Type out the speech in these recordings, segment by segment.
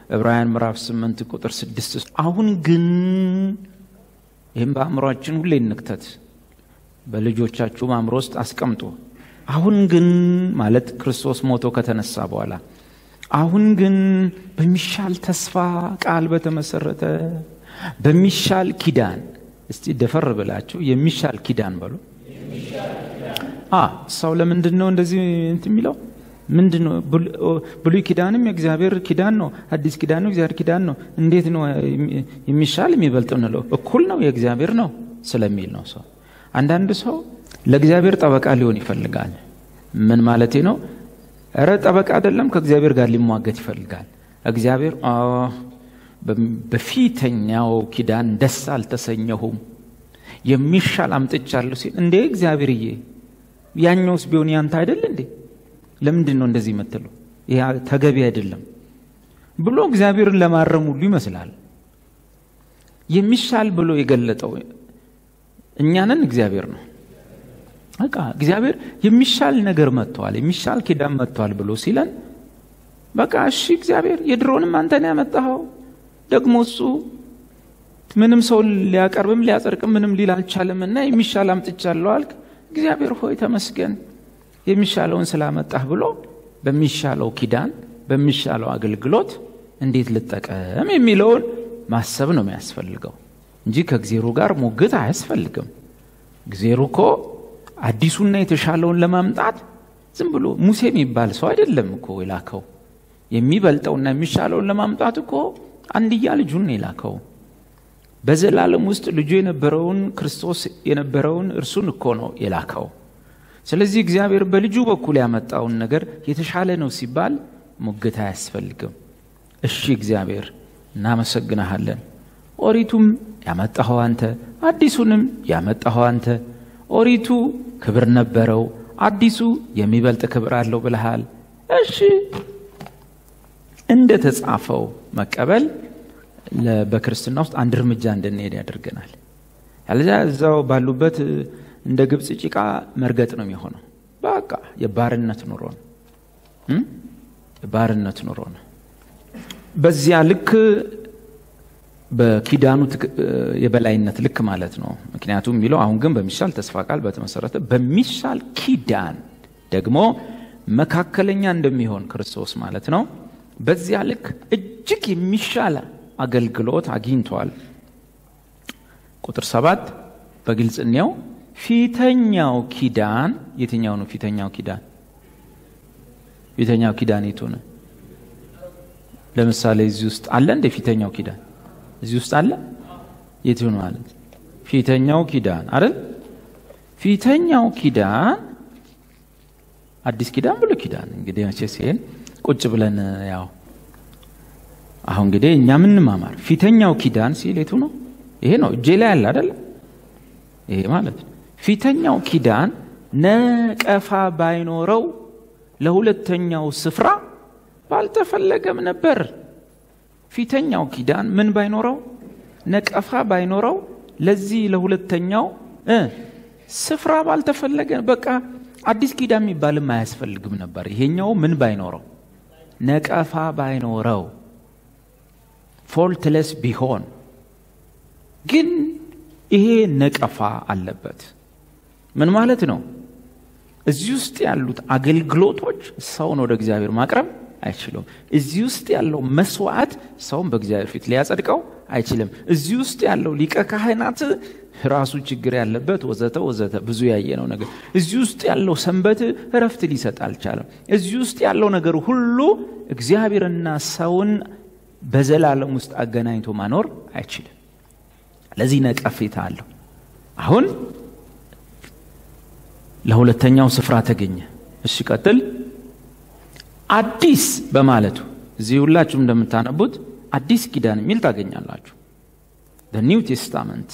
ዕብራውያን ምዕራፍ 8 ቁጥር 6 አሁን ግን ይህም በአእምሯችን ሁሌ እንክተት፣ በልጆቻችሁም አእምሮ ውስጥ አስቀምጡ። አሁን ግን ማለት ክርስቶስ ሞቶ ከተነሳ በኋላ አሁን ግን በሚሻል ተስፋ ቃል በተመሰረተ በሚሻል ኪዳን እስቲ ደፈር ብላችሁ የሚሻል ኪዳን በሉ። ሰው ለምንድን ነው እንደዚህ እንትን የሚለው? ምንድን ነው? ብሉይ ኪዳንም የእግዚአብሔር ኪዳን ነው፣ አዲስ ኪዳን ነው የእግዚአብሔር ኪዳን ነው። እንዴት ነው የሚሻል የሚበልጥ እንለው? እኩል ነው የእግዚአብሔር ነው ስለሚል ነው። ሰው አንዳንድ ሰው ለእግዚአብሔር ጠበቃ ሊሆን ይፈልጋል። ምን ማለቴ ነው? እረ ጠበቃ አይደለም፣ ከእግዚአብሔር ጋር ሊሟገት ይፈልጋል። እግዚአብሔር በፊተኛው ኪዳን ደስ አልተሰኘሁም የሚሻል አምጥቻለሁ ሲል እንዴ እግዚአብሔርዬ ያኛውስ ቢሆን ያንተ አይደል እንዴ? ለምንድን ነው እንደዚህ የምትለው? ይህ ተገቢ አይደለም ብሎ እግዚአብሔርን ለማረም ሁሉ ይመስላል። የሚሻል ብሎ የገለጠው እኛንን እግዚአብሔር ነው። በቃ እግዚአብሔር የሚሻል ነገር መጥተዋል፣ የሚሻል ኪዳን መጥተዋል ብሎ ሲለን በቃ እሺ እግዚአብሔር የድሮንም አንተን ያመጣኸው ደግሞ እሱ ምንም ሰው ሊያቀርብም ሊያጸድቅም ምንም ሊል አልቻለም እና የሚሻል አምጥቻለሁ አልክ። እግዚአብሔር ሆይ ተመስገን የሚሻለውን ስላመጣህ ብሎ በሚሻለው ኪዳን በሚሻለው አገልግሎት እንዴት ልጠቀም የሚለውን ማሰብ ነው የሚያስፈልገው እንጂ ከእግዜሩ ጋር ሙግት አያስፈልግም። እግዜሩ እኮ አዲሱና የተሻለውን ለማምጣት ዝም ብሎ ሙሴ የሚባል ሰው አይደለም እኮ የላከው። የሚበልጠውና የሚሻለውን ለማምጣት እኮ አንድያ ልጁን የላከው። በዘላለም ውስጥ ልጁ የነበረውን ክርስቶስ የነበረውን እርሱን እኮ ነው የላከው። ስለዚህ እግዚአብሔር በልጁ በኩል ያመጣውን ነገር የተሻለ ነው ሲባል ሙግት አያስፈልግም። እሺ እግዚአብሔር እናመሰግናሃለን። ኦሪቱም ያመጣኸው አንተ፣ አዲሱንም ያመጣኸው አንተ። ኦሪቱ ክብር ነበረው፣ አዲሱ የሚበልጥ ክብር አለው ብለሃል። እሺ እንደ ተጻፈው መቀበል በክርስትና ውስጥ አንድ እርምጃ እንድንሄድ ያደርገናል። ያለዚያ እዛው ባሉበት እንደ ግብፅ ጭቃ መርገጥ ነው የሚሆነው። በቃ የባርነት ኑሮ ነው፣ የባርነት ኑሮ ነው። በዚያ ልክ በኪዳኑ የበላይነት ልክ ማለት ነው። ምክንያቱም የሚለው አሁን ግን በሚሻል ተስፋ ቃል በተመሰረተ በሚሻል ኪዳን ደግሞ መካከለኛ እንደሚሆን ክርስቶስ ማለት ነው። በዚያ ልክ እጅግ የሚሻል አገልግሎት አግኝቷል። ቁጥር ሰባት በግልጽ እንየው። ፊተኛው ኪዳን የትኛው ነው? ፊተኛው ኪዳን ፊተኛው ኪዳን የቱ ነው? ለምሳሌ እዚህ ውስጥ አለ እንደ ፊተኛው ኪዳን እዚህ ውስጥ አለ? የቱ ነው ማለት? ፊተኛው ኪዳን አይደል? ፊተኛው ኪዳን አዲስ ኪዳን ብሎ ኪዳን እንግዲህ መቼስ ይሄን ቁጭ ብለን ያው አሁን እንግዲህ እኛ ምንማማር ፊተኛው ኪዳን ሲል የቱ ነው? ይሄ ነው እጄ ላይ ያለ አይደለ? ይሄ ማለት ነው። ፊተኛው ኪዳን ነቀፋ ባይኖረው ለሁለተኛው ስፍራ ባልተፈለገም ነበር። ፊተኛው ኪዳን ምን ባይኖረው ነቀፋ ባይኖረው ለዚህ ለሁለተኛው ስፍራ ባልተፈለገ በቃ አዲስ ኪዳን የሚባልም አያስፈልግም ነበር። ይሄኛው ምን ባይኖረው ነቀፋ ባይኖረው ፎልትለስ ቢሆን ግን ይሄ ነቀፋ አለበት። ምን ማለት ነው? እዚህ ውስጥ ያሉት አገልግሎቶች ሰውን ወደ እግዚአብሔር ማቅረብ አይችሉም። እዚህ ውስጥ ያለው መስዋዕት ሰውን በእግዚአብሔር ፊት ሊያጸድቀው አይችልም። እዚህ ውስጥ ያለው ሊቀ ካህናት ራሱ ችግር ያለበት ወዘተ ወዘተ ብዙ ያየነው ነገር እዚህ ውስጥ ያለው ሰንበት እረፍት ሊሰጥ አልቻለም። እዚህ ውስጥ ያለው ነገር ሁሉ እግዚአብሔርና ሰውን በዘላለም ውስጥ አገናኝቶ ማኖር አይችልም። ለዚህ ነቀፌታ አለው። አሁን ለሁለተኛው ስፍራ ተገኘ። እሺ ቀጥል። አዲስ በማለቱ እዚህ ሁላችሁም እንደምታነቡት አዲስ ኪዳን የሚል ታገኛላችሁ። ኒው ቴስታመንት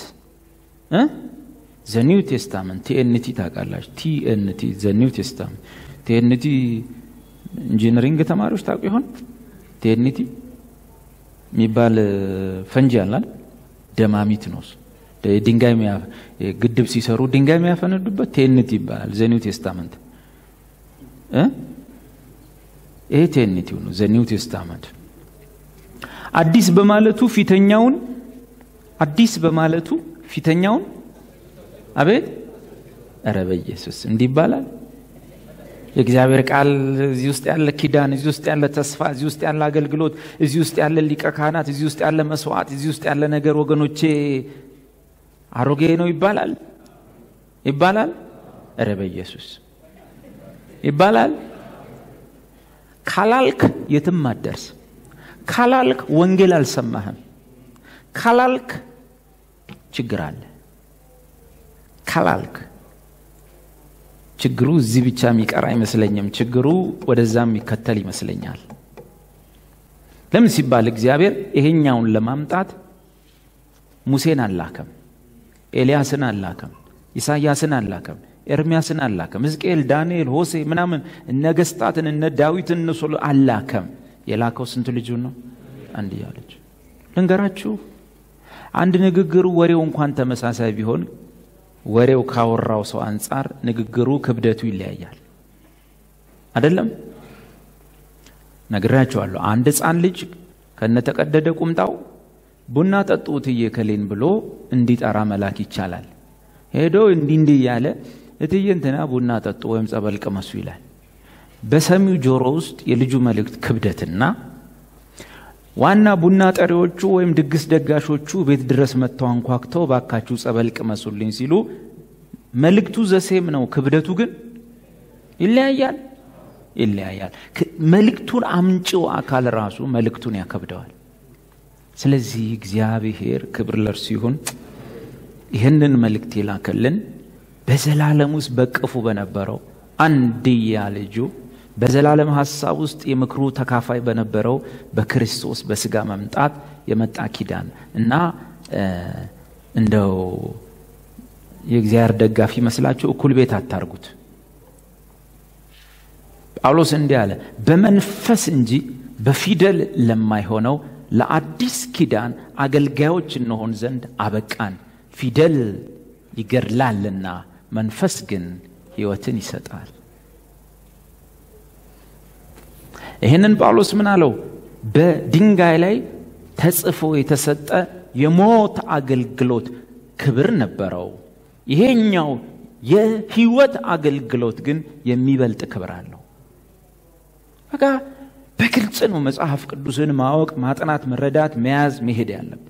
ዘ ኒው ቴስታመንት ቲኤንቲ ታውቃላችሁ። ቲኤንቲ ዘ ኒው ቴስታመንት ቲኤንቲ ኢንጂነሪንግ ተማሪዎች ታውቁ ይሆን? ቲኤንቲ የሚባል ፈንጂ አላል ደማሚት ነው። ድንጋይ ግድብ ሲሰሩ ድንጋይ የሚያፈነዱበት ቴንቲ ይባላል። ዘ ኒው ቴስታመንት ይሄ ቴኒቲው ነው። ዘ ኒው ቴስታመንት አዲስ በማለቱ ፊተኛውን አዲስ በማለቱ ፊተኛውን አቤት ኧረ በኢየሱስ እንዲህ ይባላል። የእግዚአብሔር ቃል እዚህ ውስጥ ያለ ኪዳን፣ እዚህ ውስጥ ያለ ተስፋ፣ እዚህ ውስጥ ያለ አገልግሎት፣ እዚህ ውስጥ ያለ ሊቀ ካህናት፣ እዚህ ውስጥ ያለ መስዋዕት፣ እዚህ ውስጥ ያለ ነገር ወገኖቼ አሮጌ ነው ይባላል ይባላል። ኧረ በኢየሱስ ይባላል። ካላልክ የትም አትደርስ። ካላልክ ወንጌል አልሰማህም። ካላልክ ችግር አለ። ካላልክ ችግሩ እዚህ ብቻ የሚቀር አይመስለኝም። ችግሩ ወደዛ የሚከተል ይመስለኛል። ለምን ሲባል እግዚአብሔር ይሄኛውን ለማምጣት ሙሴን አላከም፣ ኤልያስን አላከም፣ ኢሳያስን አላከም፣ ኤርሚያስን አላከም፣ ሕዝቅኤል፣ ዳንኤል፣ ሆሴ ምናምን ነገስታትን እነ ዳዊትን እነ ሶሎ አላከም። የላከው ስንት ልጁን ነው? አንድያ ልጅ። ልንገራችሁ አንድ ንግግሩ ወሬው እንኳን ተመሳሳይ ቢሆን ወሬው ካወራው ሰው አንጻር ንግግሩ ክብደቱ ይለያያል። አይደለም? ነግራችኋለሁ። አንድ ሕፃን ልጅ ከነተቀደደ ቁምጣው ቡና ጠጡ እትዬ ከሌን ብሎ እንዲጠራ መላክ ይቻላል። ሄዶ እንዲህ እንዲህ እያለ እትዬ እንትና ቡና ጠጡ ወይም ጸበል ቅመሱ ይላል። በሰሚው ጆሮ ውስጥ የልጁ መልእክት ክብደትና ዋና ቡና ጠሪዎቹ ወይም ድግስ ደጋሾቹ ቤት ድረስ መጥተው አንኳክተው ባካችሁ ጸበል ቅመሱልኝ ሲሉ መልእክቱ ዘሴም ነው። ክብደቱ ግን ይለያያል ይለያያል። መልእክቱን አምጪው አካል ራሱ መልእክቱን ያከብደዋል። ስለዚህ እግዚአብሔር ክብር ለእርሱ ይሁን። ይህንን መልእክት የላከልን በዘላለም ውስጥ በቅፉ በነበረው አንድያ ልጁ በዘላለም ሐሳብ ውስጥ የምክሩ ተካፋይ በነበረው በክርስቶስ በስጋ መምጣት የመጣ ኪዳን እና እንደው የእግዚአብሔር ደጋፊ መስላችሁ እኩል ቤት አታርጉት። ጳውሎስ እንዲህ አለ፣ በመንፈስ እንጂ በፊደል ለማይሆነው ለአዲስ ኪዳን አገልጋዮች እንሆን ዘንድ አበቃን። ፊደል ይገድላልና መንፈስ ግን ሕይወትን ይሰጣል። ይህንን ጳውሎስ ምን አለው? በድንጋይ ላይ ተጽፎ የተሰጠ የሞት አገልግሎት ክብር ነበረው። ይሄኛው የህይወት አገልግሎት ግን የሚበልጥ ክብር አለው። በቃ በግልጽ ነው መጽሐፍ ቅዱስን ማወቅ፣ ማጥናት፣ መረዳት፣ መያዝ፣ መሄድ ያለብን።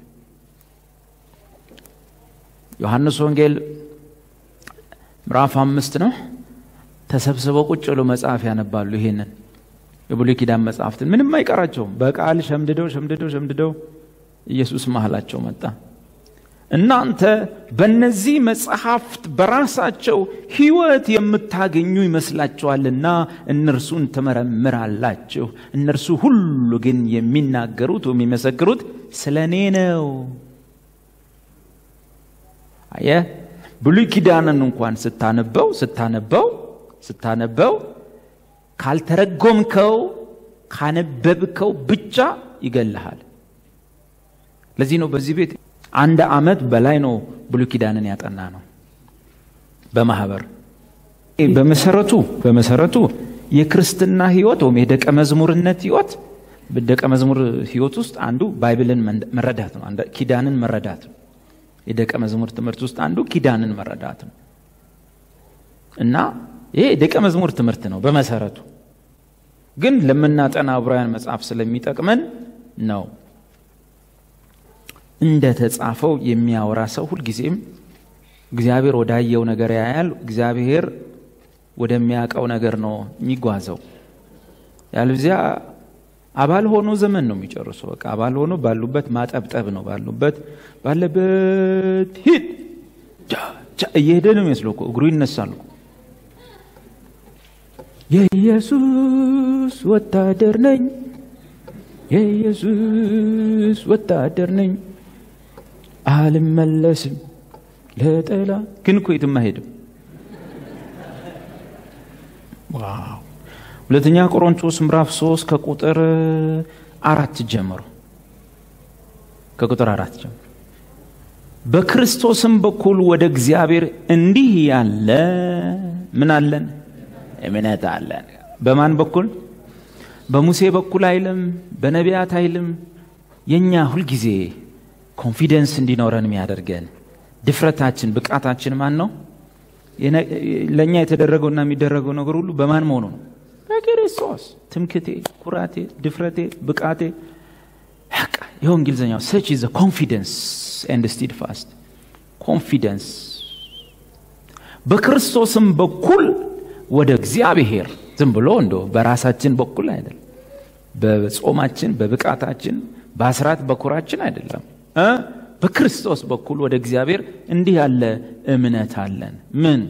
ዮሐንስ ወንጌል ምዕራፍ አምስት ነው። ተሰብስበው ቁጭ ብሎ መጽሐፍ ያነባሉ። ይሄንን የብሉይ ኪዳን መጽሐፍትን ምንም አይቀራቸውም። በቃል ሸምድደው ሸምድደው ሸምድደው ኢየሱስ መሀላቸው መጣ። እናንተ በእነዚህ መጽሐፍት በራሳቸው ሕይወት የምታገኙ ይመስላችኋልና እነርሱን ትመረምራላችሁ። እነርሱ ሁሉ ግን የሚናገሩት ወይም የሚመሰክሩት ስለ እኔ ነው። አየ ብሉይ ኪዳንን እንኳን ስታነበው ስታነበው ስታነበው ካልተረጎምከው ካነበብከው ብቻ ይገልሃል። ለዚህ ነው በዚህ ቤት አንድ ዓመት በላይ ነው ብሉይ ኪዳንን ያጠና ነው በማህበር በመሰረቱ በመሰረቱ የክርስትና ህይወት ወይም የደቀ መዝሙርነት ህይወት በደቀ መዝሙር ህይወት ውስጥ አንዱ ባይብልን መረዳት ነው። ኪዳንን መረዳት ነው። የደቀ መዝሙር ትምህርት ውስጥ አንዱ ኪዳንን መረዳት ነው እና ይሄ የደቀ መዝሙር ትምህርት ነው በመሰረቱ ግን ለምናጠና ዕብራውያን መጽሐፍ ስለሚጠቅመን ነው። እንደ ተጻፈው የሚያወራ ሰው ሁልጊዜም እግዚአብሔር ወዳየው ነገር ያያል። እግዚአብሔር ወደሚያውቀው ነገር ነው የሚጓዘው። ያለዚያ አባል ሆኖ ዘመን ነው የሚጨርሱ። በቃ አባል ሆኖ ባሉበት ማጠብጠብ ነው። ባሉበት ባለበት ሂድ እየሄደ ነው የሚመስለው እኮ እግሩ ይነሳል እኮ የኢየሱስ ወታደር ነኝ፣ የኢየሱስ ወታደር ነኝ፣ አልመለስም ለጠላ ግን እኮ የትም አይሄድም። ዋው! ሁለተኛ ቆሮንቶስ ምዕራፍ ሶስት ከቁጥር አራት ጀምሮ ከቁጥር አራት ጀምሮ በክርስቶስም በኩል ወደ እግዚአብሔር እንዲህ ያለ ምን አለን? እምነት አለን። በማን በኩል? በሙሴ በኩል አይልም፣ በነቢያት አይልም፣ የእኛ ሁልጊዜ ኮንፊደንስ እንዲኖረን የሚያደርገን ድፍረታችን፣ ብቃታችን ማን ነው? ለእኛ የተደረገውና የሚደረገው ነገር ሁሉ በማን መሆኑ ነው? በክርስቶስ። ትምክቴ፣ ኩራቴ፣ ድፍረቴ፣ ብቃቴ ይኸው እንግሊዝኛው ሰች ዘ ኮንፊደንስ ኤንድ ስቲድ ፋስት ኮንፊደንስ በክርስቶስም በኩል ወደ እግዚአብሔር ዝም ብሎ እንዶ በራሳችን በኩል አይደለም፣ በጾማችን፣ በብቃታችን፣ በአስራት በኩራችን አይደለም እ በክርስቶስ በኩል ወደ እግዚአብሔር እንዲህ ያለ እምነት አለን። ምን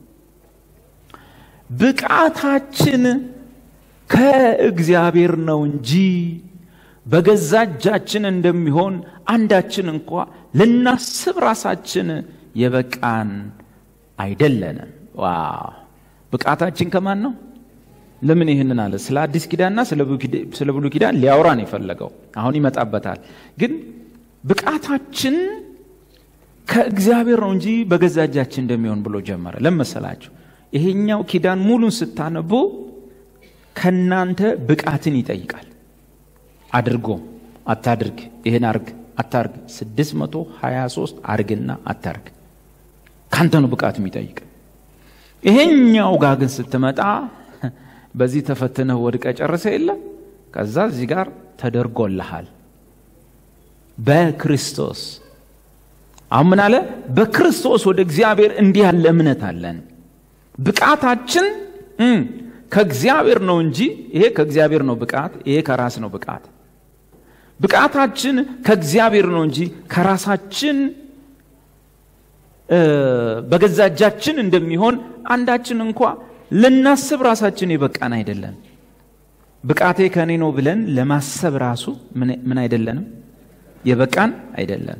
ብቃታችን ከእግዚአብሔር ነው እንጂ በገዛ እጃችን እንደሚሆን አንዳችን እንኳ ልናስብ ራሳችን የበቃን አይደለንም። ዋው ብቃታችን ከማን ነው? ለምን ይህንን አለ? ስለ አዲስ ኪዳንና ስለ ብሉይ ኪዳን ሊያወራን የፈለገው አሁን ይመጣበታል። ግን ብቃታችን ከእግዚአብሔር ነው እንጂ በገዛ እጃችን እንደሚሆን ብሎ ጀመረ። ለመሰላችሁ ይሄኛው ኪዳን ሙሉን ስታነቡ ከናንተ ብቃትን ይጠይቃል። አድርጎ አታድርግ፣ ይህን አርግ አታርግ፣ 623 አርግና አታርግ ካንተ ነው ብቃት የሚጠይቅ። ይሄኛው ጋር ግን ስትመጣ በዚህ ተፈትነህ ወድቀ ጨርሰ የለ ከዛ እዚህ ጋር ተደርጎልሃል በክርስቶስ አሁን ምን አለ? በክርስቶስ ወደ እግዚአብሔር እንዲህ ያለ እምነት አለን። ብቃታችን ከእግዚአብሔር ነው እንጂ ይሄ ከእግዚአብሔር ነው ብቃት፣ ይሄ ከራስ ነው ብቃት። ብቃታችን ከእግዚአብሔር ነው እንጂ ከራሳችን በገዛ እጃችን እንደሚሆን አንዳችን እንኳ ልናስብ ራሳችን የበቃን አይደለን። ብቃቴ ከእኔ ነው ብለን ለማሰብ ራሱ ምን አይደለንም፣ የበቃን አይደለን።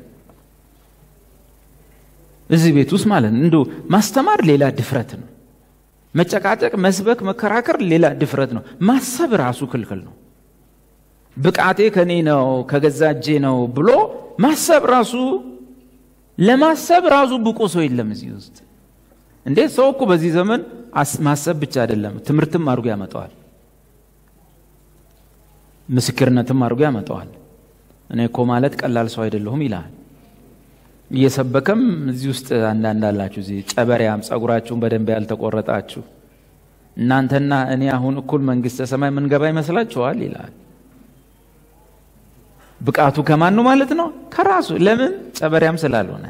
እዚህ ቤት ውስጥ ማለት ነው እንዶ ማስተማር ሌላ ድፍረት ነው። መጨቃጨቅ፣ መስበክ፣ መከራከር ሌላ ድፍረት ነው። ማሰብ ራሱ ክልክል ነው። ብቃቴ ከኔ ነው ከገዛ እጄ ነው ብሎ ማሰብ ራሱ ለማሰብ ራሱ ብቁ ሰው የለም እዚህ ውስጥ። እንዴት ሰው እኮ በዚህ ዘመን ማሰብ ብቻ አይደለም ትምህርትም አድርጎ ያመጣዋል፣ ምስክርነትም አድርጎ ያመጣዋል። እኔ እኮ ማለት ቀላል ሰው አይደለሁም ይላል። እየሰበከም እዚህ ውስጥ አንዳንድ አላችሁ፣ እዚህ ጨበሪያም ጸጉራችሁን በደንብ ያልተቆረጣችሁ እናንተና እኔ አሁን እኩል መንግስተ ሰማይ ምንገባ ይመስላችኋል ይላል። ብቃቱ ከማን ነው ማለት ነው? ከራሱ። ለምን? ጨበሪያም ስላልሆነ።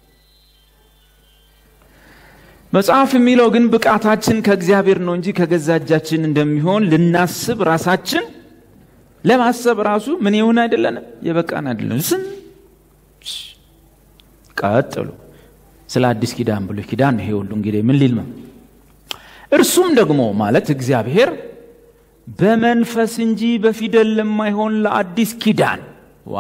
መጽሐፍ የሚለው ግን ብቃታችን ከእግዚአብሔር ነው እንጂ ከገዛ እጃችን እንደሚሆን ልናስብ ራሳችን ለማሰብ ራሱ ምን ይሁን አይደለንም፣ የበቃን አይደለም። ስም ቀጥሉ። ስለ አዲስ ኪዳን ብሉይ ኪዳን ይሄ ሁሉ እንግዲህ ምን ሊል ነው? እርሱም ደግሞ ማለት እግዚአብሔር በመንፈስ እንጂ በፊደል ለማይሆን ለአዲስ ኪዳን ዋ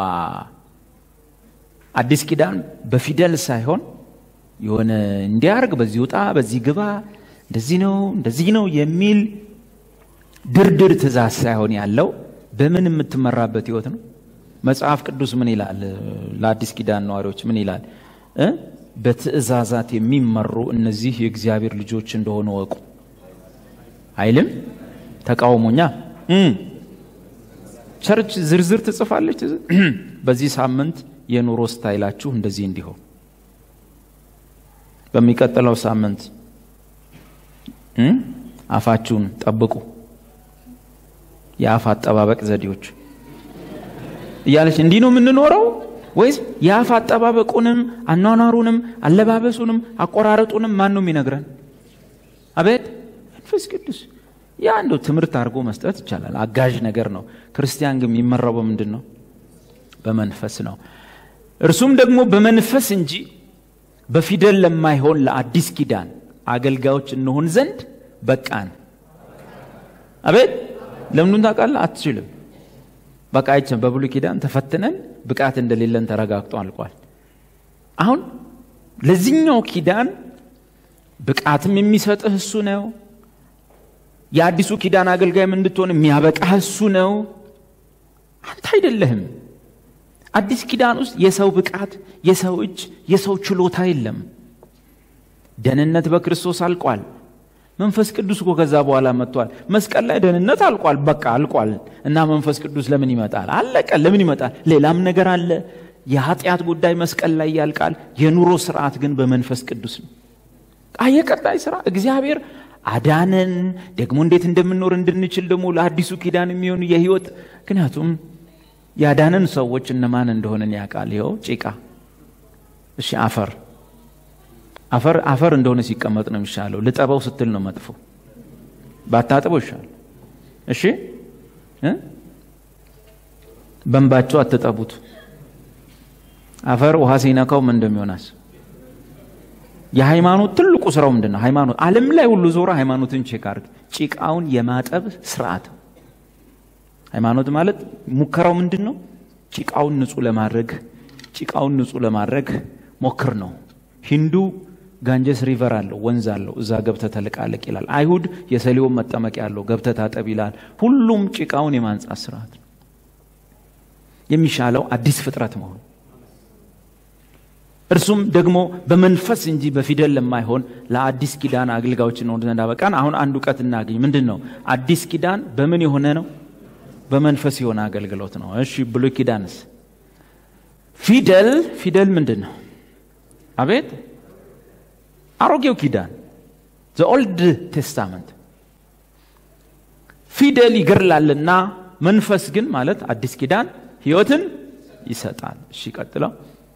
አዲስ ኪዳን በፊደል ሳይሆን የሆነ እንዲያርግ በዚህ ውጣ በዚህ ግባ እንደዚህ ነው እንደዚህ ነው የሚል ድርድር ትእዛዝ ሳይሆን ያለው በምን የምትመራበት ህይወት ነው። መጽሐፍ ቅዱስ ምን ይላል? ለአዲስ ኪዳን ነዋሪዎች ምን ይላል? በትእዛዛት የሚመሩ እነዚህ የእግዚአብሔር ልጆች እንደሆኑ ወቁ አይልም? ተቃውሞኛ ቸርች ዝርዝር ትጽፋለች። በዚህ ሳምንት የኑሮ ስታይላችሁ እንደዚህ እንዲሆን፣ በሚቀጥለው ሳምንት አፋችሁን ጠብቁ፣ የአፍ አጠባበቅ ዘዴዎች እያለች እንዲህ ነው የምንኖረው ወይስ የአፍ አጠባበቁንም አኗኗሩንም አለባበሱንም አቆራረጡንም ማን ነው የሚነግረን? አቤት መንፈስ ቅዱስ። ያ እንደው ትምህርት አድርጎ መስጠት ይቻላል፣ አጋዥ ነገር ነው። ክርስቲያን ግን የሚመራው በምንድን ነው? በመንፈስ ነው። እርሱም ደግሞ በመንፈስ እንጂ በፊደል ለማይሆን ለአዲስ ኪዳን አገልጋዮች እንሆን ዘንድ በቃን። አቤት ለምኑን ታውቃለህ? አትችልም። በቃ አይችም። በብሉይ ኪዳን ተፈትነን ብቃት እንደሌለን ተረጋግጦ አልቋል። አሁን ለዚህኛው ኪዳን ብቃትም የሚሰጥህ እሱ ነው። የአዲሱ ኪዳን አገልጋይም እንድትሆን የሚያበቃህ እሱ ነው። አንተ አይደለህም። አዲስ ኪዳን ውስጥ የሰው ብቃት፣ የሰው እጅ፣ የሰው ችሎታ የለም። ደህንነት በክርስቶስ አልቋል። መንፈስ ቅዱስ እኮ ከዛ በኋላ መጥቷል። መስቀል ላይ ደህንነት አልቋል፣ በቃ አልቋል። እና መንፈስ ቅዱስ ለምን ይመጣል? አለቀ። ለምን ይመጣል? ሌላም ነገር አለ። የኃጢአት ጉዳይ መስቀል ላይ ያልቃል። የኑሮ ስርዓት ግን በመንፈስ ቅዱስ ነው። የቀጣይ ስራ እግዚአብሔር አዳነን። ደግሞ እንዴት እንደምንኖር እንድንችል ደግሞ ለአዲሱ ኪዳን የሚሆን የህይወት ምክንያቱም ያዳነን ሰዎች እነማን እንደሆነን ያውቃል። ይኸው ጭቃ፣ እሺ አፈር አፈር አፈር እንደሆነ ሲቀመጥ ነው የሚሻለው። ልጠበው ስትል ነው መጥፎ። ባታጥበው ይሻል። እሺ በንባቸው አትጠቡት። አፈር ውሃ ሲነካው ምን እንደሚሆናስ የሃይማኖት ትልቁ ስራው ምንድን ነው? ሃይማኖት ዓለም ላይ ሁሉ ዞረ ሃይማኖትን ቼክ አድርግ። ጭቃውን የማጠብ ስርዓት። ሃይማኖት ማለት ሙከራው ምንድን ነው? ጭቃውን ንጹህ ለማድረግ ጭቃውን ንጹህ ለማድረግ ሞክር ነው። ሂንዱ ጋንጀስ ሪቨር አለው ወንዝ አለው፣ እዛ ገብተ ተልቃለቅ ይላል። አይሁድ የሰሊሆም መጠመቂያ አለው፣ ገብተ ታጠብ ይላል። ሁሉም ጭቃውን የማንጻት ስርዓት ነው። የሚሻለው አዲስ ፍጥረት መሆን እርሱም ደግሞ በመንፈስ እንጂ በፊደል ለማይሆን ለአዲስ ኪዳን አገልጋዮች እንሆን ዘንድ አበቃን። አሁን አንድ እውቀት እናገኝ። ምንድን ነው አዲስ ኪዳን? በምን የሆነ ነው? በመንፈስ የሆነ አገልግሎት ነው። እሺ ብሉይ ኪዳንስ? ፊደል ፊደል ምንድን ነው? አቤት አሮጌው ኪዳን ዘ ኦልድ ቴስታመንት ፊደል ይገድላልና መንፈስ ግን ማለት አዲስ ኪዳን ህይወትን ይሰጣል። እሺ ቀጥለው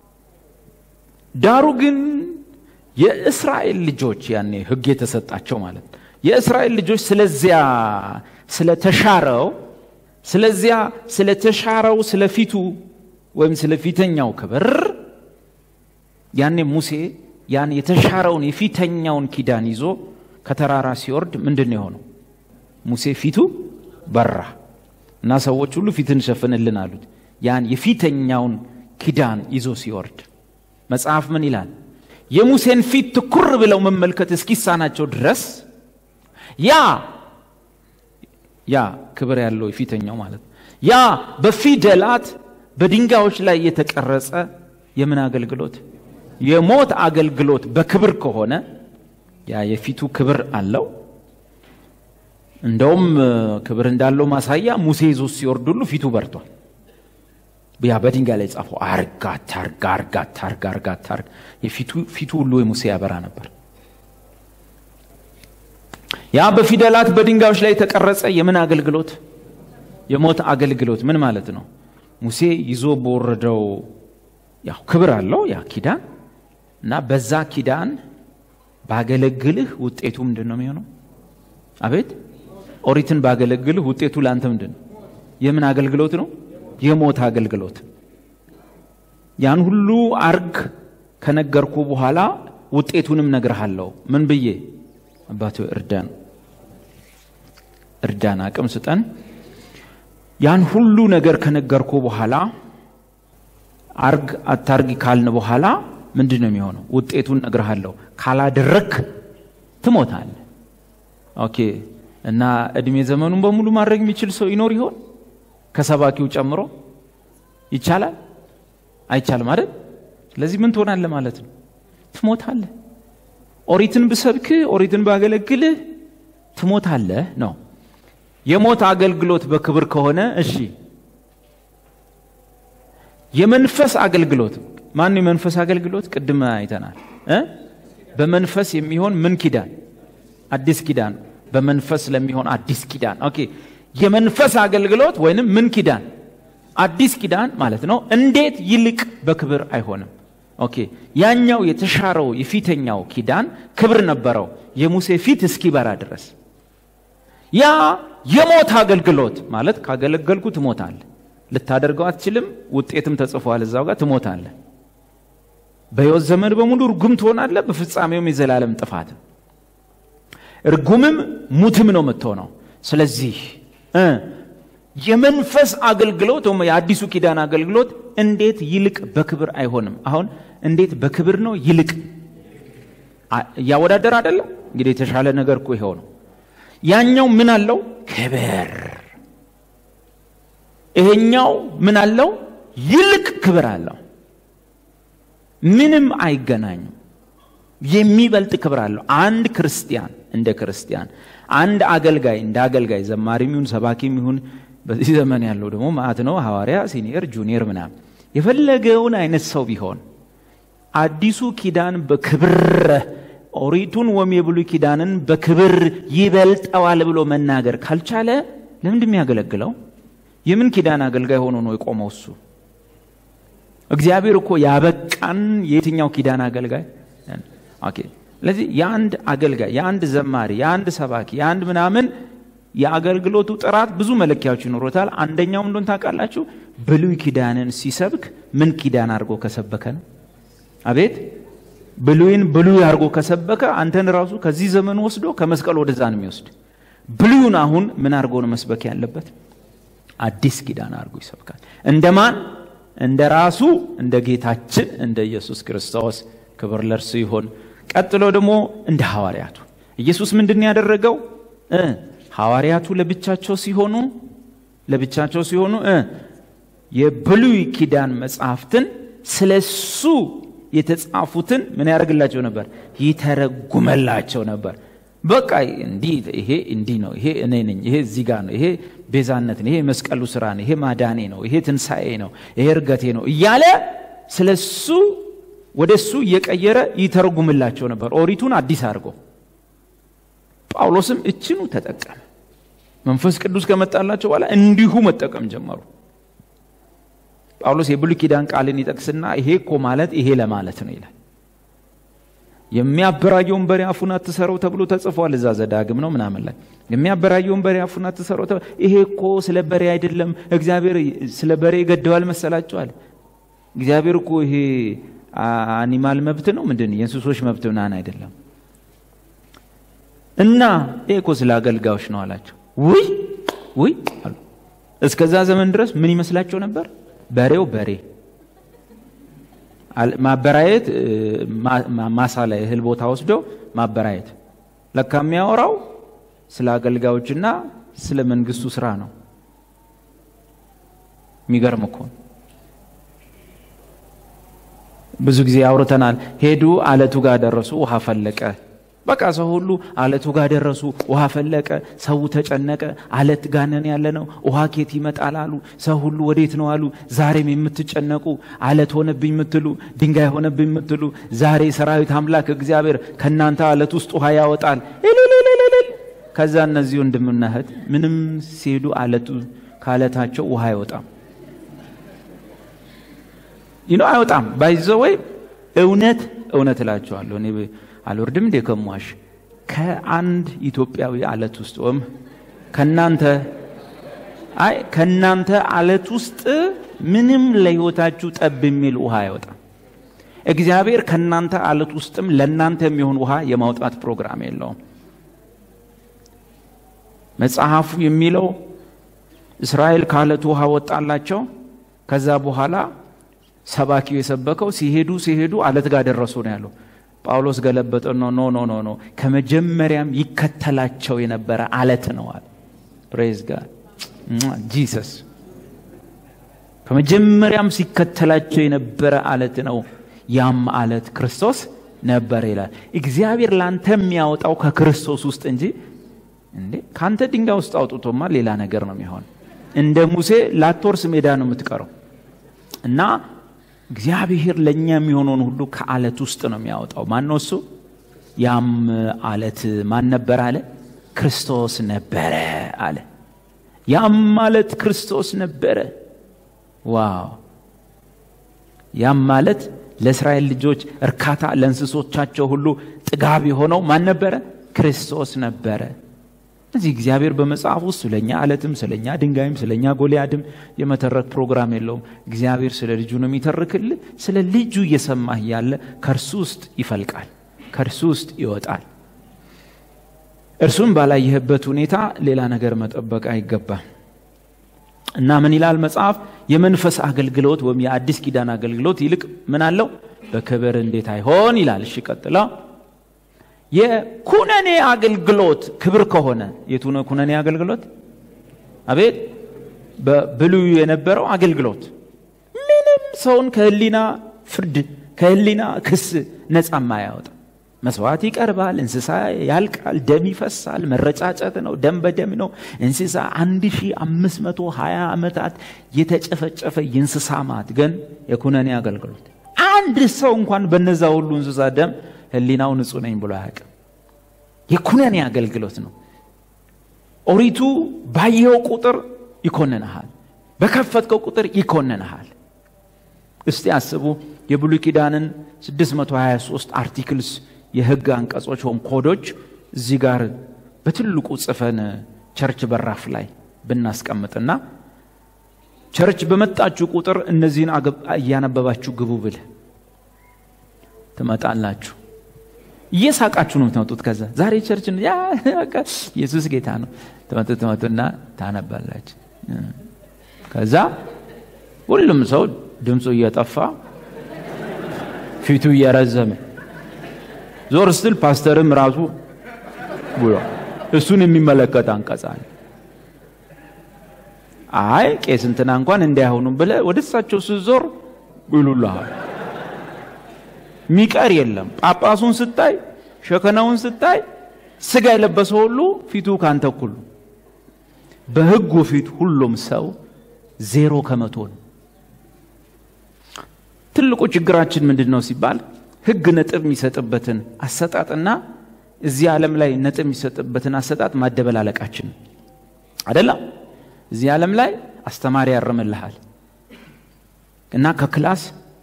ዳሩ ግን የእስራኤል ልጆች ያኔ ህግ የተሰጣቸው ማለት የእስራኤል ልጆች ስለዚያ ስለተሻረው ስለዚያ ስለተሻረው ስለፊቱ ወይም ስለ ፊተኛው ክብር ያኔ ሙሴ ያን የተሻረውን የፊተኛውን ኪዳን ይዞ ከተራራ ሲወርድ ምንድን ነው የሆነው? ሙሴ ፊቱ በራ እና ሰዎች ሁሉ ፊትን ሸፍንልን አሉት። ያን የፊተኛውን ኪዳን ይዞ ሲወርድ መጽሐፍ ምን ይላል? የሙሴን ፊት ትኩር ብለው መመልከት እስኪሳናቸው ድረስ ያ ያ ክብር ያለው የፊተኛው ማለት ያ በፊደላት በድንጋዮች ላይ የተቀረጸ የምን አገልግሎት? የሞት አገልግሎት በክብር ከሆነ ያ የፊቱ ክብር አለው። እንደውም ክብር እንዳለው ማሳያ ሙሴ ይዞ ሲወርድ ሁሉ ፊቱ በርቷል። ያ በድንጋይ ላይ ጻፈው አርጋ ታርጋ አርጋ ታርጋ አርጋ ታርጋ ፊቱ ሁሉ የሙሴ ያበራ ነበር። ያ በፊደላት በድንጋዮች ላይ የተቀረጸ የምን አገልግሎት? የሞት አገልግሎት ምን ማለት ነው? ሙሴ ይዞ በወረደው ያው ክብር አለው ያ ኪዳን እና በዛ ኪዳን ባገለግልህ ውጤቱ ምንድን ነው የሚሆነው? አቤት ኦሪትን ባገለግልህ ውጤቱ ለአንተ ምንድን ነው? የምን አገልግሎት ነው? የሞት አገልግሎት። ያን ሁሉ አርግ ከነገርኩ በኋላ ውጤቱንም ነግርሃለሁ። ምን ብዬ አባቶ እርዳን፣ እርዳን፣ አቅም ስጠን። ያን ሁሉ ነገር ከነገርኩ በኋላ አርግ አታርግ ካልን በኋላ ምንድን ነው የሚሆነው? ውጤቱን ነግርሃለሁ። ካላደረክ ትሞታለህ። ኦኬ። እና እድሜ ዘመኑን በሙሉ ማድረግ የሚችል ሰው ይኖር ይሆን? ከሰባኪው ጨምሮ ይቻላል? አይቻልም አይደል? ስለዚህ ምን ትሆናለህ ማለት ነው? ትሞታለህ። ኦሪትን ብሰብክ ኦሪትን ባገለግልህ ትሞታለህ ነው። የሞት አገልግሎት በክብር ከሆነ እሺ። የመንፈስ አገልግሎት ማን የመንፈስ አገልግሎት ቅድም አይተናል እ በመንፈስ የሚሆን ምን ኪዳን? አዲስ ኪዳን። በመንፈስ ለሚሆን አዲስ ኪዳን። ኦኬ የመንፈስ አገልግሎት ወይንም ምን ኪዳን? አዲስ ኪዳን ማለት ነው። እንዴት ይልቅ በክብር አይሆንም? ኦኬ ያኛው የተሻረው የፊተኛው ኪዳን ክብር ነበረው የሙሴ ፊት እስኪበራ ድረስ። ያ የሞት አገልግሎት ማለት ካገለገልኩ ትሞታለህ፣ ልታደርገው አትችልም፣ ውጤትም ተጽፏል እዛው ጋር ትሞታለህ። በሕይወት ዘመን በሙሉ እርጉም ትሆናለህ፣ በፍጻሜውም የዘላለም ጥፋት። እርጉምም ሙትም ነው የምትሆነው። ስለዚህ የመንፈስ አገልግሎት ወይም የአዲሱ ኪዳን አገልግሎት እንዴት ይልቅ በክብር አይሆንም? አሁን እንዴት በክብር ነው ይልቅ እያወዳደር አይደለም። እንግዲህ የተሻለ ነገር እኮ ይኸው ነው። ያኛው ምን አለው? ክብር። ይሄኛው ምን አለው? ይልቅ ክብር አለው። ምንም አይገናኙም። የሚበልጥ ክብር አለው። አንድ ክርስቲያን እንደ ክርስቲያን አንድ አገልጋይ እንደ አገልጋይ ዘማሪም ይሁን ሰባኪም ይሁን በዚህ ዘመን ያለው ደግሞ ማዕት ነው ሐዋርያ፣ ሲኒየር፣ ጁኒየር ምናምን የፈለገውን አይነት ሰው ቢሆን አዲሱ ኪዳን በክብር ኦሪቱን ወይም የብሉይ ኪዳንን በክብር ይበልጠዋል ብሎ መናገር ካልቻለ ለምንድን የሚያገለግለው? የምን ኪዳን አገልጋይ ሆኖ ነው የቆመው? እሱ እግዚአብሔር እኮ ያበቃን የየትኛው ኪዳን አገልጋይ? ኦኬ። ስለዚህ የአንድ አገልጋይ፣ የአንድ ዘማሪ፣ የአንድ ሰባኪ፣ የአንድ ምናምን የአገልግሎቱ ጥራት ብዙ መለኪያዎች ይኖሩታል። አንደኛው እንደሆን ታውቃላችሁ፣ ብሉይ ኪዳንን ሲሰብክ ምን ኪዳን አድርጎ ከሰበከ ነው? አቤት ብሉይን ብሉይ አድርጎ ከሰበከ አንተን ራሱ ከዚህ ዘመን ወስዶ ከመስቀል ወደዛ ነው የሚወስድ። ብሉዩን አሁን ምን አድርጎ ነው መስበክ ያለበት? አዲስ ኪዳን አድርጎ ይሰብካል። እንደማን? እንደ ራሱ እንደ ጌታችን እንደ ኢየሱስ ክርስቶስ ክብር ለእርሱ ይሆን። ቀጥሎ ደግሞ እንደ ሐዋርያቱ ኢየሱስ ምንድን ነው ያደረገው? ሐዋርያቱ ለብቻቸው ሲሆኑ ለብቻቸው ሲሆኑ የብሉይ ኪዳን መጽሐፍትን ስለሱ የተጻፉትን ምን ያደርግላቸው ነበር? ይተረጉመላቸው ነበር። በቃ እንዲህ ይሄ እንዲህ ነው፣ ይሄ እኔ ነኝ፣ ይሄ እዚህ ጋር ነው፣ ይሄ ቤዛነት ነው፣ ይሄ መስቀሉ ስራ ነው፣ ይሄ ማዳኔ ነው፣ ይሄ ትንሣኤ ነው፣ ይሄ እርገቴ ነው እያለ ስለ እሱ ወደ እሱ እየቀየረ ይተረጉምላቸው ነበር፣ ኦሪቱን አዲስ አድርጎ። ጳውሎስም እችኑ ተጠቀመ። መንፈስ ቅዱስ ከመጣላቸው በኋላ እንዲሁ መጠቀም ጀመሩ። ጳውሎስ የብሉይ ኪዳን ቃልን ይጠቅስና ይሄ እኮ ማለት ይሄ ለማለት ነው ይላል። የሚያበራየውን በሬ አፉን አትሰረው ተብሎ ተጽፏል። እዛ ዘዳግም ነው ምናምን ላይ የሚያበራየውን በሬ አፉን አትሰረው ተብሎ ይሄ እኮ ስለ በሬ አይደለም። እግዚአብሔር ስለ በሬ ይገደዋል መሰላቸዋል። እግዚአብሔር እኮ ይሄ አኒማል መብት ነው ምንድን የእንስሶች መብት ምናምን አይደለም። እና ይሄ እኮ ስለ አገልጋዮች ነው አላቸው። ውይ ውይ አሉ። እስከዛ ዘመን ድረስ ምን ይመስላቸው ነበር? በሬው በሬ ማበራየት ማሳ ላይ እህል ቦታ ወስዶ ማበራየት ለካ የሚያወራው ስለ አገልጋዮችና ስለ መንግስቱ ስራ ነው። የሚገርም እኮ ብዙ ጊዜ አውርተናል። ሄዱ፣ አለቱ ጋር ደረሱ፣ ውሃ ፈለቀ። በቃ ሰው ሁሉ አለቱ ጋር ደረሱ፣ ውሃ ፈለቀ። ሰው ተጨነቀ። አለት ጋነን ያለ ነው፣ ውሃ ኬት ይመጣል አሉ። ሰው ሁሉ ወዴት ነው አሉ። ዛሬም የምትጨነቁ አለት ሆነብኝ የምትሉ ድንጋይ ሆነብኝ የምትሉ ዛሬ ሰራዊት አምላክ እግዚአብሔር ከእናንተ አለት ውስጥ ውሃ ያወጣል። እልልልልልል። ከዛ እነዚህ ወንድምና እህት ምንም ሲሄዱ አለቱ ከአለታቸው ውሃ አይወጣም ይኖ አይወጣም። ባይዘ ወይ እውነት እውነት እላቸዋለሁ እኔ አልወርድም እንዴ ከሟሽ ከአንድ ኢትዮጵያዊ አለት ውስጥ ወይም ከናንተ አይ ከናንተ አለት ውስጥ ምንም ለህይወታችሁ ጠብ የሚል ውሃ አይወጣም። እግዚአብሔር ከናንተ አለት ውስጥም ለናንተ የሚሆን ውሃ የማውጣት ፕሮግራም የለውም። መጽሐፉ የሚለው እስራኤል ከአለቱ ውሃ ወጣላቸው። ከዛ በኋላ ሰባኪው የሰበከው ሲሄዱ ሲሄዱ አለት ጋር ደረሱ ነው ያለው። ጳውሎስ ገለበጠ። ኖ ኖ ኖ ኖ ኖ ከመጀመሪያም ይከተላቸው የነበረ አለት ነው አለ። ፕሬዝ ጋድ ጂሰስ። ከመጀመሪያም ሲከተላቸው የነበረ አለት ነው። ያም አለት ክርስቶስ ነበር ይላል። እግዚአብሔር ላንተ የሚያወጣው ከክርስቶስ ውስጥ እንጂ እንዴ ከአንተ ድንጋይ ውስጥ አውጥቶማ ሌላ ነገር ነው የሚሆን። እንደ ሙሴ ላትወርስ ሜዳ ነው የምትቀረው እና እግዚአብሔር ለእኛ የሚሆነውን ሁሉ ከአለት ውስጥ ነው የሚያወጣው። ማን ነው እሱ? ያም አለት ማን ነበር አለ? ክርስቶስ ነበረ አለ። ያም ማለት ክርስቶስ ነበረ። ዋው! ያም ማለት ለእስራኤል ልጆች እርካታ፣ ለእንስሶቻቸው ሁሉ ጥጋብ የሆነው ማን ነበረ? ክርስቶስ ነበረ። እዚህ እግዚአብሔር በመጽሐፍ ውስጥ ስለኛ አለትም ስለኛ ድንጋይም ስለኛ ጎልያድም የመተረክ ፕሮግራም የለውም። እግዚአብሔር ስለ ልጁ ነው የሚተርክልህ። ስለ ልጁ እየሰማህ ያለ ከእርሱ ውስጥ ይፈልቃል፣ ከእርሱ ውስጥ ይወጣል። እርሱም ባላየህበት ሁኔታ ሌላ ነገር መጠበቅ አይገባም። እና ምን ይላል መጽሐፍ? የመንፈስ አገልግሎት ወይም የአዲስ ኪዳን አገልግሎት ይልቅ ምን አለው? በክብር እንዴት አይሆን ይላል። እሺ ቀጥላ የኩነኔ አገልግሎት ክብር ከሆነ የቱ ነው ኩነኔ አገልግሎት? አቤት በብሉዩ የነበረው አገልግሎት ምንም ሰውን ከህሊና ፍርድ ከህሊና ክስ ነፃ ማያወጣ መስዋዕት ይቀርባል፣ እንስሳ ያልቃል፣ ደም ይፈሳል፣ መረጫጨት ነው፣ ደም በደም ነው። እንስሳ 1520 ዓመታት የተጨፈጨፈ የእንስሳ ማት ግን የኩነኔ አገልግሎት አንድ ሰው እንኳን በነዛ ሁሉ እንስሳ ደም ህሊናው ንጹህ ነኝ ብሎ አያውቅም። የኩነኔ አገልግሎት ነው። ኦሪቱ ባየው ቁጥር ይኮንንሃል፣ በከፈትከው ቁጥር ይኮንንሃል። እስቲ አስቡ የብሉይ ኪዳንን 623 አርቲክልስ የህግ አንቀጾች ወይም ኮዶች እዚህ ጋር በትልቁ ጽፈን ቸርች በራፍ ላይ ብናስቀምጥና ቸርች በመጣችሁ ቁጥር እነዚህን እያነበባችሁ ግቡ ብል ትመጣላችሁ። እየሳቃችሁ ነው የምትመጡት። ከዛ ዛሬ ቸርች ኢየሱስ ጌታ ነው ትመጡ ትመጡና ታነባላችሁ። ከዛ ሁሉም ሰው ድምፁ እየጠፋ ፊቱ እየረዘመ ዞር ስትል ፓስተርም ራሱ ብሎ እሱን የሚመለከት አንቀጽ አለ። አይ ቄስ እንትና እንኳን እንዳይሆኑም ብለህ ወደ እሳቸው ስትዞር ይሉልሃል። ሚቀር የለም። ጳጳሱን ስታይ፣ ሸከናውን ስታይ፣ ስጋ የለበሰ ሁሉ ፊቱ ካንተ እኩል ነው። በህጉ ፊት ሁሉም ሰው ዜሮ ከመቶ ነው። ትልቁ ችግራችን ምንድን ነው ሲባል ህግ ነጥብ የሚሰጥበትን አሰጣጥና እዚህ ዓለም ላይ ነጥብ የሚሰጥበትን አሰጣጥ ማደበላለቃችን አደለም። እዚህ ዓለም ላይ አስተማሪ ያርምልሃል እና ከክላስ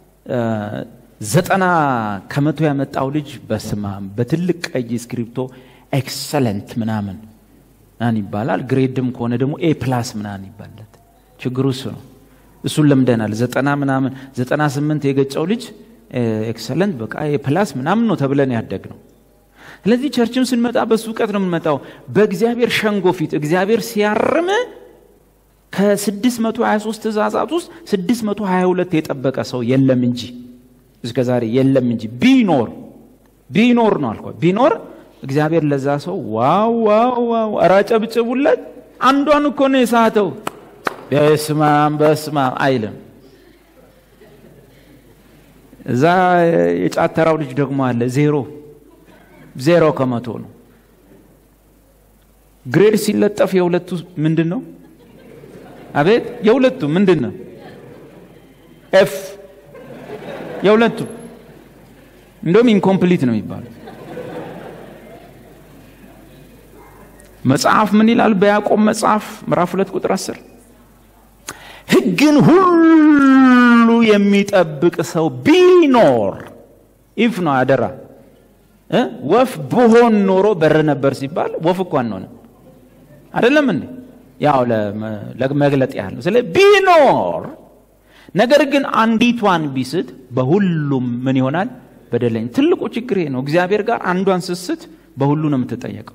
ዘጠና ከመቶ ያመጣው ልጅ በስማም በትልቅ ቀይ እስክሪፕቶ ኤክሰለንት ምናምን ምናምን ይባላል። ግሬድም ከሆነ ደግሞ ኤ ፕላስ ምናምን ይባላል። ችግሩ እሱ ነው። እሱን ለምደናል። ዘጠና ምናምን ዘጠና ስምንት የገጨው ልጅ ኤክሰለንት በቃ የፕላስ ምናምን ነው ተብለን ያደግ ነው። ስለዚህ ቸርችም ስንመጣ በሱ እውቀት ነው የምንመጣው። በእግዚአብሔር ሸንጎ ፊት እግዚአብሔር ሲያርም ከ623 ትእዛዛት ውስጥ 622 የጠበቀ ሰው የለም እንጂ እስከ ዛሬ የለም እንጂ ቢኖር ቢኖር ነው አልኳ ቢኖር እግዚአብሔር ለዛ ሰው ዋው ዋው ዋው ኧረ አጨብጭቡለት። አንዷን እኮ ነው የሳተው። በስማም በስማም አይልም። እዛ የጫተራው ልጅ ደግሞ አለ ዜሮ ዜሮ ከመቶ ነው። ግሬድ ሲለጠፍ የሁለቱ ምንድን ነው? አቤት የሁለቱ ምንድን ነው? ኤፍ የሁለቱ እንደውም ኢንኮምፕሊት ነው የሚባለው። መጽሐፍ ምን ይላል? በያዕቆብ መጽሐፍ ምዕራፍ ሁለት ቁጥር አስር ሕግን ሁሉ የሚጠብቅ ሰው ቢኖር ኢፍ ነው አደራ ወፍ ብሆን ኖሮ በር ነበር ሲባል ወፍ እኮ አንሆንም አይደለም እንዴ? ያው ለመግለጥ ያህል ነው። ስለ ቢኖር ነገር ግን አንዲቷን ቢስት በሁሉም ምን ይሆናል? በደለኝ። ትልቁ ችግር ነው። እግዚአብሔር ጋር አንዷን ስስት በሁሉ ነው የምትጠየቀው።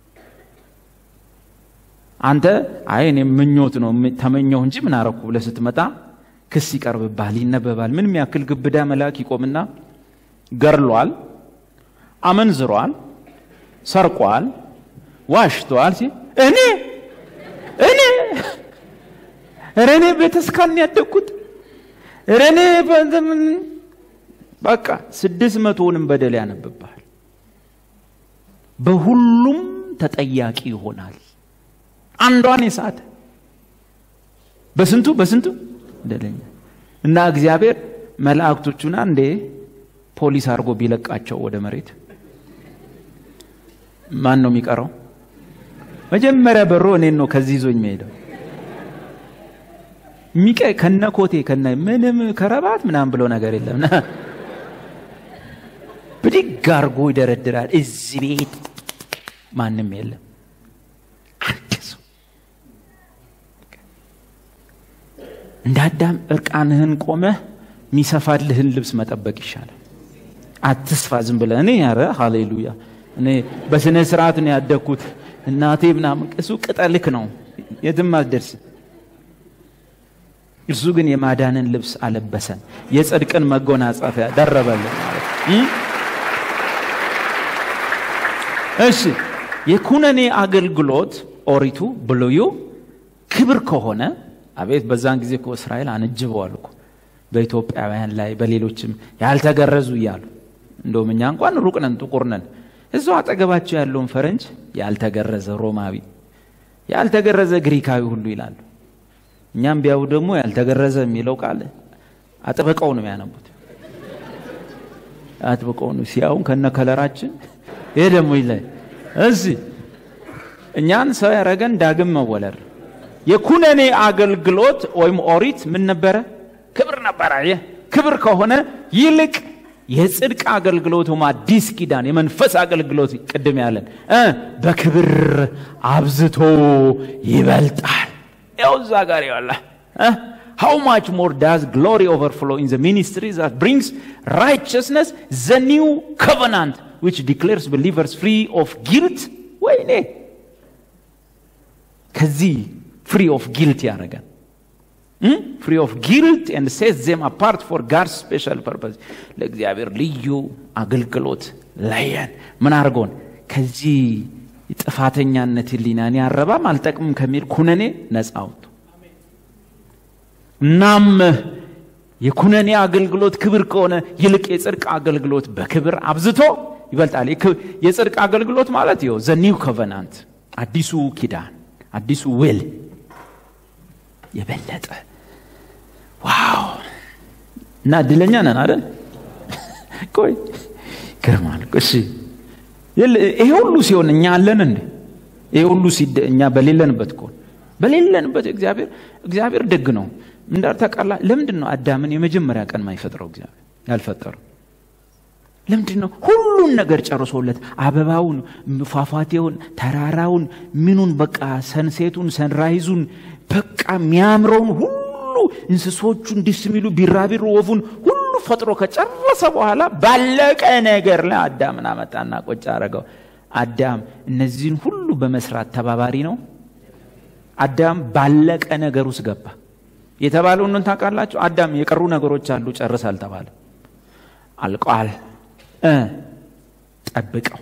አንተ አይ እኔ ምኞት ነው ተመኘሁ እንጂ ምን አረኩ ብለህ ስትመጣ ክስ ይቀርብብሃል፣ ይነበባል። ምንም ያክል ግብዳ መልአክ ይቆምና ገርሏል፣ አመንዝሯል፣ ሰርቋል፣ ዋሽቷል ሲል እኔ እኔ ኧረ እኔ ቤተስካን ያደግኩት ኧረ እኔ በቃ ስድስት መቶውንም በደል ያነብብሃል። በሁሉም ተጠያቂ ይሆናል። አንዷን የሳተ በስንቱ በስንቱ በደለኛ እና እግዚአብሔር መላእክቶቹን አንዴ ፖሊስ አድርጎ ቢለቃቸው ወደ መሬት ማን ነው የሚቀረው? መጀመሪያ በሮ እኔን ነው ከዚህ ይዞኝ መሄደው ሚቀ ከነ ኮቴ ከነ ምንም ከረባት ምናምን ብሎ ነገር የለም። ብድግ አድርጎ ይደረድራል። እዚህ ቤት ማንም የለም። አንድ ሰው እንደ አዳም እርቃንህን ቆመህ የሚሰፋልህን ልብስ መጠበቅ ይሻላል። አትስፋ ዝም ብለህ እኔ ያረ ሃሌሉያ እኔ በስነ ስርዓት ነው ያደግኩት እናቴ ምናምን እሱ ቅጠልክ ነው የትም አትደርስ። እርሱ ግን የማዳንን ልብስ አለበሰን፣ የጽድቅን መጎናጸፊያ ደረበልን ማለት እሺ። የኩነኔ አገልግሎት ኦሪቱ ብሉዩ ክብር ከሆነ አቤት በዛን ጊዜ እኮ እስራኤል አንጅበዋል እኮ በኢትዮጵያውያን ላይ በሌሎችም ያልተገረዙ እያሉ እንደውም እኛ እንኳን ሩቅ ነን፣ ጥቁር ነን። እዛው አጠገባቸው ያለውን ፈረንጅ ያልተገረዘ ሮማዊ፣ ያልተገረዘ ግሪካዊ ሁሉ ይላሉ። እኛም ቢያዩ ደግሞ ያልተገረዘ የሚለው ቃል አጥብቀው ነው የሚያነቡት። አጥብቀው ነው ሲያውን ከነ ከለራችን ይሄ ደግሞ ይላይ እዚህ እኛን ሰው ያረገን ዳግም መወለድ የኩነኔ አገልግሎት ወይም ኦሪት ምን ነበረ? ክብር ነበረ። ይህ ክብር ከሆነ ይልቅ የጽድቅ አገልግሎት ወይም አዲስ ኪዳን የመንፈስ አገልግሎት ቅድም ያለን እ በክብር አብዝቶ ይበልጣል። ያው እዛ ጋር ይዋላ How much more does glory overflow in the ministry that brings righteousness, the new covenant, which declares believers free of guilt? ወይኔ ከዚህ ፍሪ ኦፍ ጊልት ያደረገን ፍሪ ኦፍ ጊልት ኤንድ ሴት ዜም አፓርት ፎር ጋድ ስፔሻል ፐርፐስ ለእግዚአብሔር ልዩ አገልግሎት ለየን። ምን አድርጎን ከዚህ ጥፋተኛነት ህሊናን ያረባም አልጠቅምም ከሚል ኩነኔ ነፃ አውጡ። እናም የኩነኔ አገልግሎት ክብር ከሆነ ይልቅ የጽድቅ አገልግሎት በክብር አብዝቶ ይበልጣል። የጽድቅ አገልግሎት ማለት ይኸው ዘ ኒው ኮቨናንት አዲሱ ኪዳን አዲሱ ውል የበለጠ ዋው እና እድለኛ ነን አይደል? ቆይ ግርማል። እሺ ይሄ ሁሉ ሲሆን እኛ አለን እንዴ? ይሄ ሁሉ እኛ በሌለንበት ከሆነ በሌለንበት እግዚአብሔር እግዚአብሔር ደግ ነው። እንዳር ተቃላ ለምንድን ነው አዳምን የመጀመሪያ ቀን ማይፈጥረው እግዚአብሔር ያልፈጠረው? ለምንድን ነው ሁሉን ነገር ጨርሶለት አበባውን፣ ፏፏቴውን፣ ተራራውን፣ ምኑን በቃ ሰንሴቱን፣ ሰንራይዙን በቃ የሚያምረውን ሁሉ እንስሶቹን ደስ የሚሉ ቢራቢሮ ወፉን ሁሉ ፈጥሮ ከጨረሰ በኋላ ባለቀ ነገር ላይ አዳምን አመጣና ቆጭ አረገው። አዳም እነዚህን ሁሉ በመስራት ተባባሪ ነው። አዳም ባለቀ ነገር ውስጥ ገባ። የተባለውን ታውቃላችሁ? አዳም የቀሩ ነገሮች አሉ ጨርስ አልተባለ፣ አልቋል እ ጠብቀው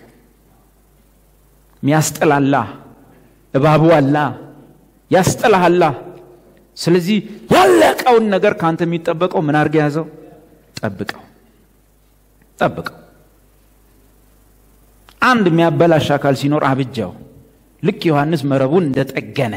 ሚያስጥላላ እባቡ አላ ያስጥልሃላ። ስለዚህ ያለቀውን ነገር ከአንተ የሚጠበቀው ምን አድርገ ያዘው? ጠብቀው ጠብቀው። አንድ የሚያበላሽ አካል ሲኖር አብጃው። ልክ ዮሐንስ መረቡን እንደጠገነ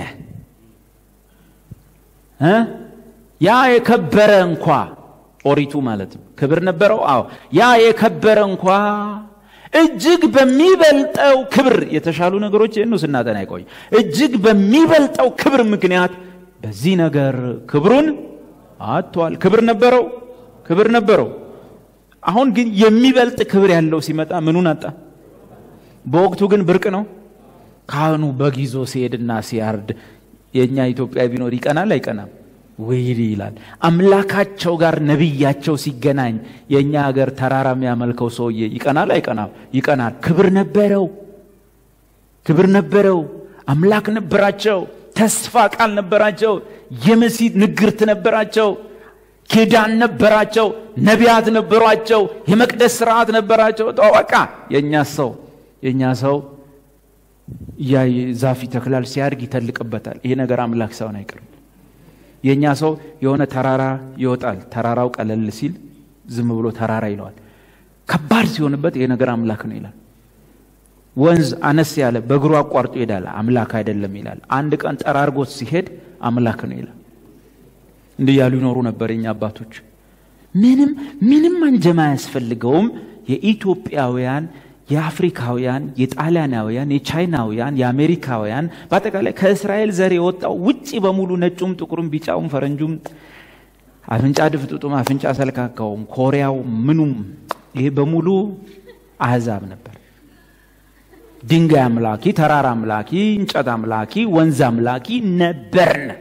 እ ያ የከበረ እንኳ ኦሪቱ ማለት ነው ክብር ነበረው። አዎ ያ የከበረ እንኳ እጅግ በሚበልጠው ክብር የተሻሉ ነገሮች ይህኑ ስናጠና አይቆይ እጅግ በሚበልጠው ክብር ምክንያት በዚህ ነገር ክብሩን አጥቷል። ክብር ነበረው፣ ክብር ነበረው። አሁን ግን የሚበልጥ ክብር ያለው ሲመጣ ምኑን አጣ? በወቅቱ ግን ብርቅ ነው። ካህኑ በግ ይዞ ሲሄድና ሲያርድ የእኛ ኢትዮጵያ ቢኖር ይቀናል አይቀናም? ወይሪ ይላል። አምላካቸው ጋር ነቢያቸው ሲገናኝ የእኛ ሀገር ተራራ የሚያመልከው ሰውዬ ይቀናል አይቀናም? ይቀናል። ክብር ነበረው፣ ክብር ነበረው። አምላክ ነበራቸው። ተስፋ ቃል ነበራቸው። የመሲህ ንግርት ነበራቸው። ኪዳን ነበራቸው። ነቢያት ነበሯቸው። የመቅደስ ስርዓት ነበራቸው። በቃ የእኛ ሰው የእኛ ሰው ያ ዛፍ ይተክላል፣ ሲያድግ ይተልቅበታል። ይሄ ነገር አምላክ ሳይሆን አይቀርም። የእኛ ሰው የሆነ ተራራ ይወጣል። ተራራው ቀለል ሲል ዝም ብሎ ተራራ ይለዋል። ከባድ ሲሆንበት ይሄ ነገር አምላክ ነው ይላል። ወንዝ አነስ ያለ በእግሩ አቋርጦ ይሄዳል፣ አምላክ አይደለም ይላል። አንድ ቀን ጠራርጎት ሲሄድ አምላክ ነው ይላል። እንዲህ ያሉ ይኖሩ ነበር የኛ አባቶች። ምንም ምንም አንጀማ አያስፈልገውም። የኢትዮጵያውያን የአፍሪካውያን፣ የጣሊያናውያን፣ የቻይናውያን፣ የአሜሪካውያን በአጠቃላይ ከእስራኤል ዘር የወጣው ውጭ በሙሉ ነጩም፣ ጥቁሩም፣ ቢጫውም፣ ፈረንጁም፣ አፍንጫ ድፍጥጡም፣ አፍንጫ ሰልካካውም፣ ኮሪያው፣ ምኑም ይሄ በሙሉ አህዛብ ነበር። ድንጋይ አምላኪ፣ ተራራ አምላኪ፣ እንጨት አምላኪ፣ ወንዝ አምላኪ ነበርን።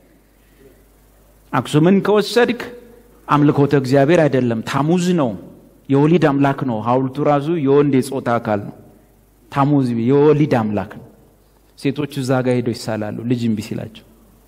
አክሱምን ከወሰድክ አምልኮተ እግዚአብሔር አይደለም ታሙዝ ነው። የወሊድ አምላክ ነው። ሐውልቱ ራሱ የወንድ የጾታ አካል ነው። ታሙዝ የወሊድ አምላክ ነው። ሴቶቹ እዛ ጋር ሄደው ይሳላሉ ልጅ እምቢ ሲላቸው።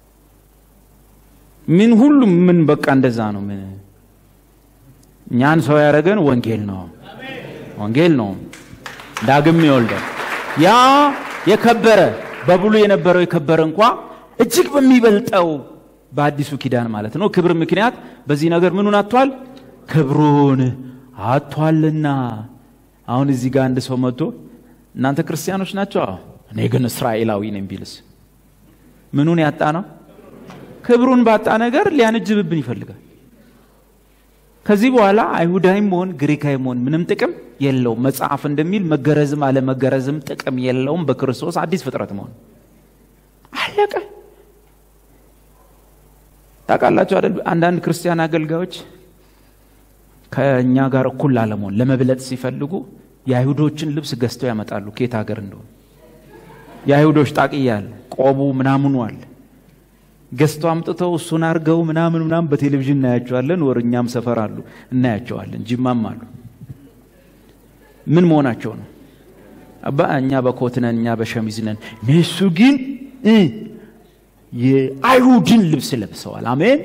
ምን ሁሉም ምን በቃ እንደዛ ነው። ምን እኛን ሰው ያደረገን ወንጌል ነው፣ ወንጌል ነው። ዳግም ይወልዳል። ያ የከበረ በብሉ የነበረው የከበረ እንኳ እጅግ በሚበልጠው በአዲሱ ኪዳን ማለት ነው ክብር ምክንያት በዚህ ነገር ምኑን አጥቷል? ክብሩን አጥቷልና አሁን እዚህ ጋር አንድ ሰው መጥቶ እናንተ ክርስቲያኖች ናቸው አዎ እኔ ግን እስራኤላዊ ነኝ ቢልስ ምኑን ያጣ ነው ክብሩን ባጣ ነገር ሊያነጅብብን ይፈልጋል ከዚህ በኋላ አይሁዳዊም መሆን ግሪካዊ መሆን ምንም ጥቅም የለውም መጽሐፍ እንደሚል መገረዝም አለመገረዝም ጥቅም የለውም በክርስቶስ አዲስ ፍጥረት መሆን አለቀ ታውቃላችሁ አይደል አንዳንድ ክርስቲያን አገልጋዮች ከእኛ ጋር እኩል ላለመሆን ለመብለጥ ሲፈልጉ የአይሁዶችን ልብስ ገዝተው ያመጣሉ ከየት ሀገር እንደሆነ የአይሁዶች ጣቅያል ቆቡ ምናምኑ አለ ገዝተው አምጥተው እሱን አርገው ምናምን ምናምን በቴሌቪዥን እናያቸዋለን ወር እኛም ሰፈር አሉ እናያቸዋለን ጅማም አሉ ምን መሆናቸው ነው አባ እኛ በኮት ነን እኛ በሸሚዝ ነን እነሱ ግን የአይሁድን ልብስ ለብሰዋል አሜን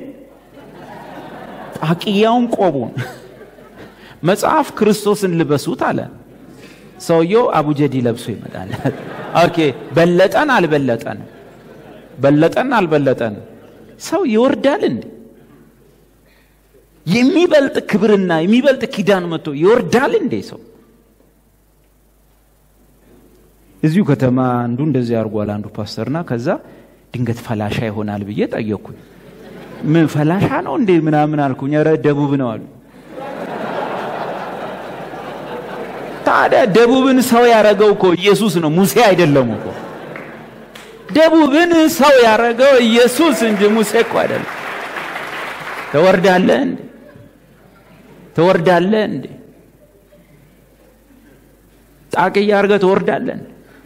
ጣቅያውን ቆቡን መጽሐፍ ክርስቶስን ልበሱት አለ ሰውየው አቡጀዲ ለብሶ ይመጣል ኦኬ በለጠን አልበለጠን በለጠን አልበለጠን ሰው ይወርዳል እንዴ የሚበልጥ ክብርና የሚበልጥ ኪዳን መጥቶ ይወርዳል እንዴ ሰው እዚሁ ከተማ አንዱ እንደዚህ አድርጓል አንዱ ፓስተርና ከዛ ድንገት ፈላሻ ይሆናል ብዬ ጠየቅኩኝ ምን ፈላሻ ነው እንዴ ምናምን አልኩኝ ረ ደቡብ ነው አሉ ታዲያ ደቡብን ሰው ያደረገው እኮ ኢየሱስ ነው ሙሴ አይደለም እኮ ደቡብን ሰው ያደረገው ኢየሱስ እንጂ ሙሴ እኮ አይደለም ተወርዳለህ እንዴ ተወርዳለህ እንዴ ጣቅያ አድርገህ ትወርዳለህ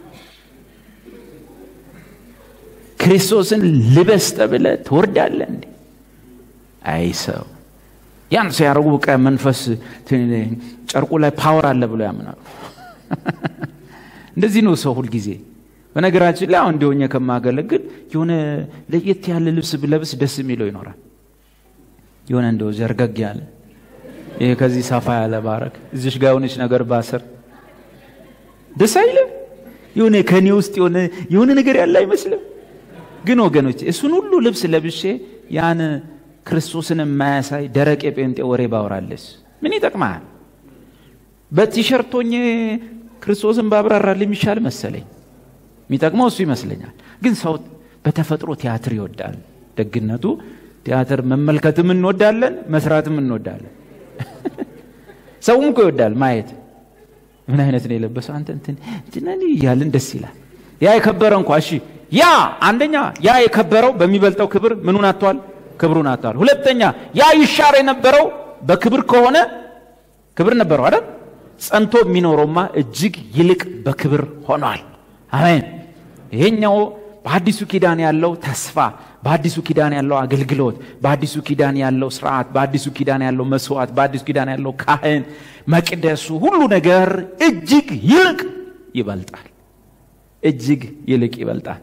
ክርስቶስን ልበስ ተብለህ ትወርዳለህ እንዴ አይ ሰው ያን ሲያደርጉ በቃ መንፈስ ጨርቁ ላይ ፓወር አለ ብሎ ያምናሉ እንደዚህ ነው ሰው ሁልጊዜ በነገራችን ላይ አሁን እንዲሆኘ ከማገለግል የሆነ ለየት ያለ ልብስ ብለብስ ደስ የሚለው ይኖራል የሆነ እንደው ዘርገግ ያለ ይሄ ከዚህ ሰፋ ያለ ባረክ እዚሽ ጋር የሆነች ነገር ባስር ደስ አይልም የሆነ ከኔ ውስጥ የሆነ የሆነ ነገር ያለ አይመስልም ግን ወገኖች እሱን ሁሉ ልብስ ለብሼ ያን ክርስቶስን የማያሳይ ደረቅ የጴንጤ ወሬ ባወራለስ ምን ይጠቅማል በቲሸርቶኝ ክርስቶስን ባብራራል የሚሻል መሰለኝ የሚጠቅመው እሱ ይመስለኛል ግን ሰው በተፈጥሮ ቲያትር ይወዳል ደግነቱ ቲያትር መመልከትም እንወዳለን መስራትም እንወዳለን ሰውም እኮ ይወዳል ማየት ምን አይነት ነው የለበሰው አንተ እንትን እንትን እያልን ደስ ይላል ያ የከበረ እንኳ እሺ ያ አንደኛ ያ የከበረው በሚበልጠው ክብር ምኑን አጥቷል ክብሩን አጥቷል ሁለተኛ ያ ይሻር የነበረው በክብር ከሆነ ክብር ነበረው አይደል ጸንቶ የሚኖረውማ እጅግ ይልቅ በክብር ሆኗል አሜን ይሄኛው በአዲሱ ኪዳን ያለው ተስፋ በአዲሱ ኪዳን ያለው አገልግሎት በአዲሱ ኪዳን ያለው ስርዓት በአዲሱ ኪዳን ያለው መስዋዕት በአዲሱ ኪዳን ያለው ካህን መቅደሱ ሁሉ ነገር እጅግ ይልቅ ይበልጣል እጅግ ይልቅ ይበልጣል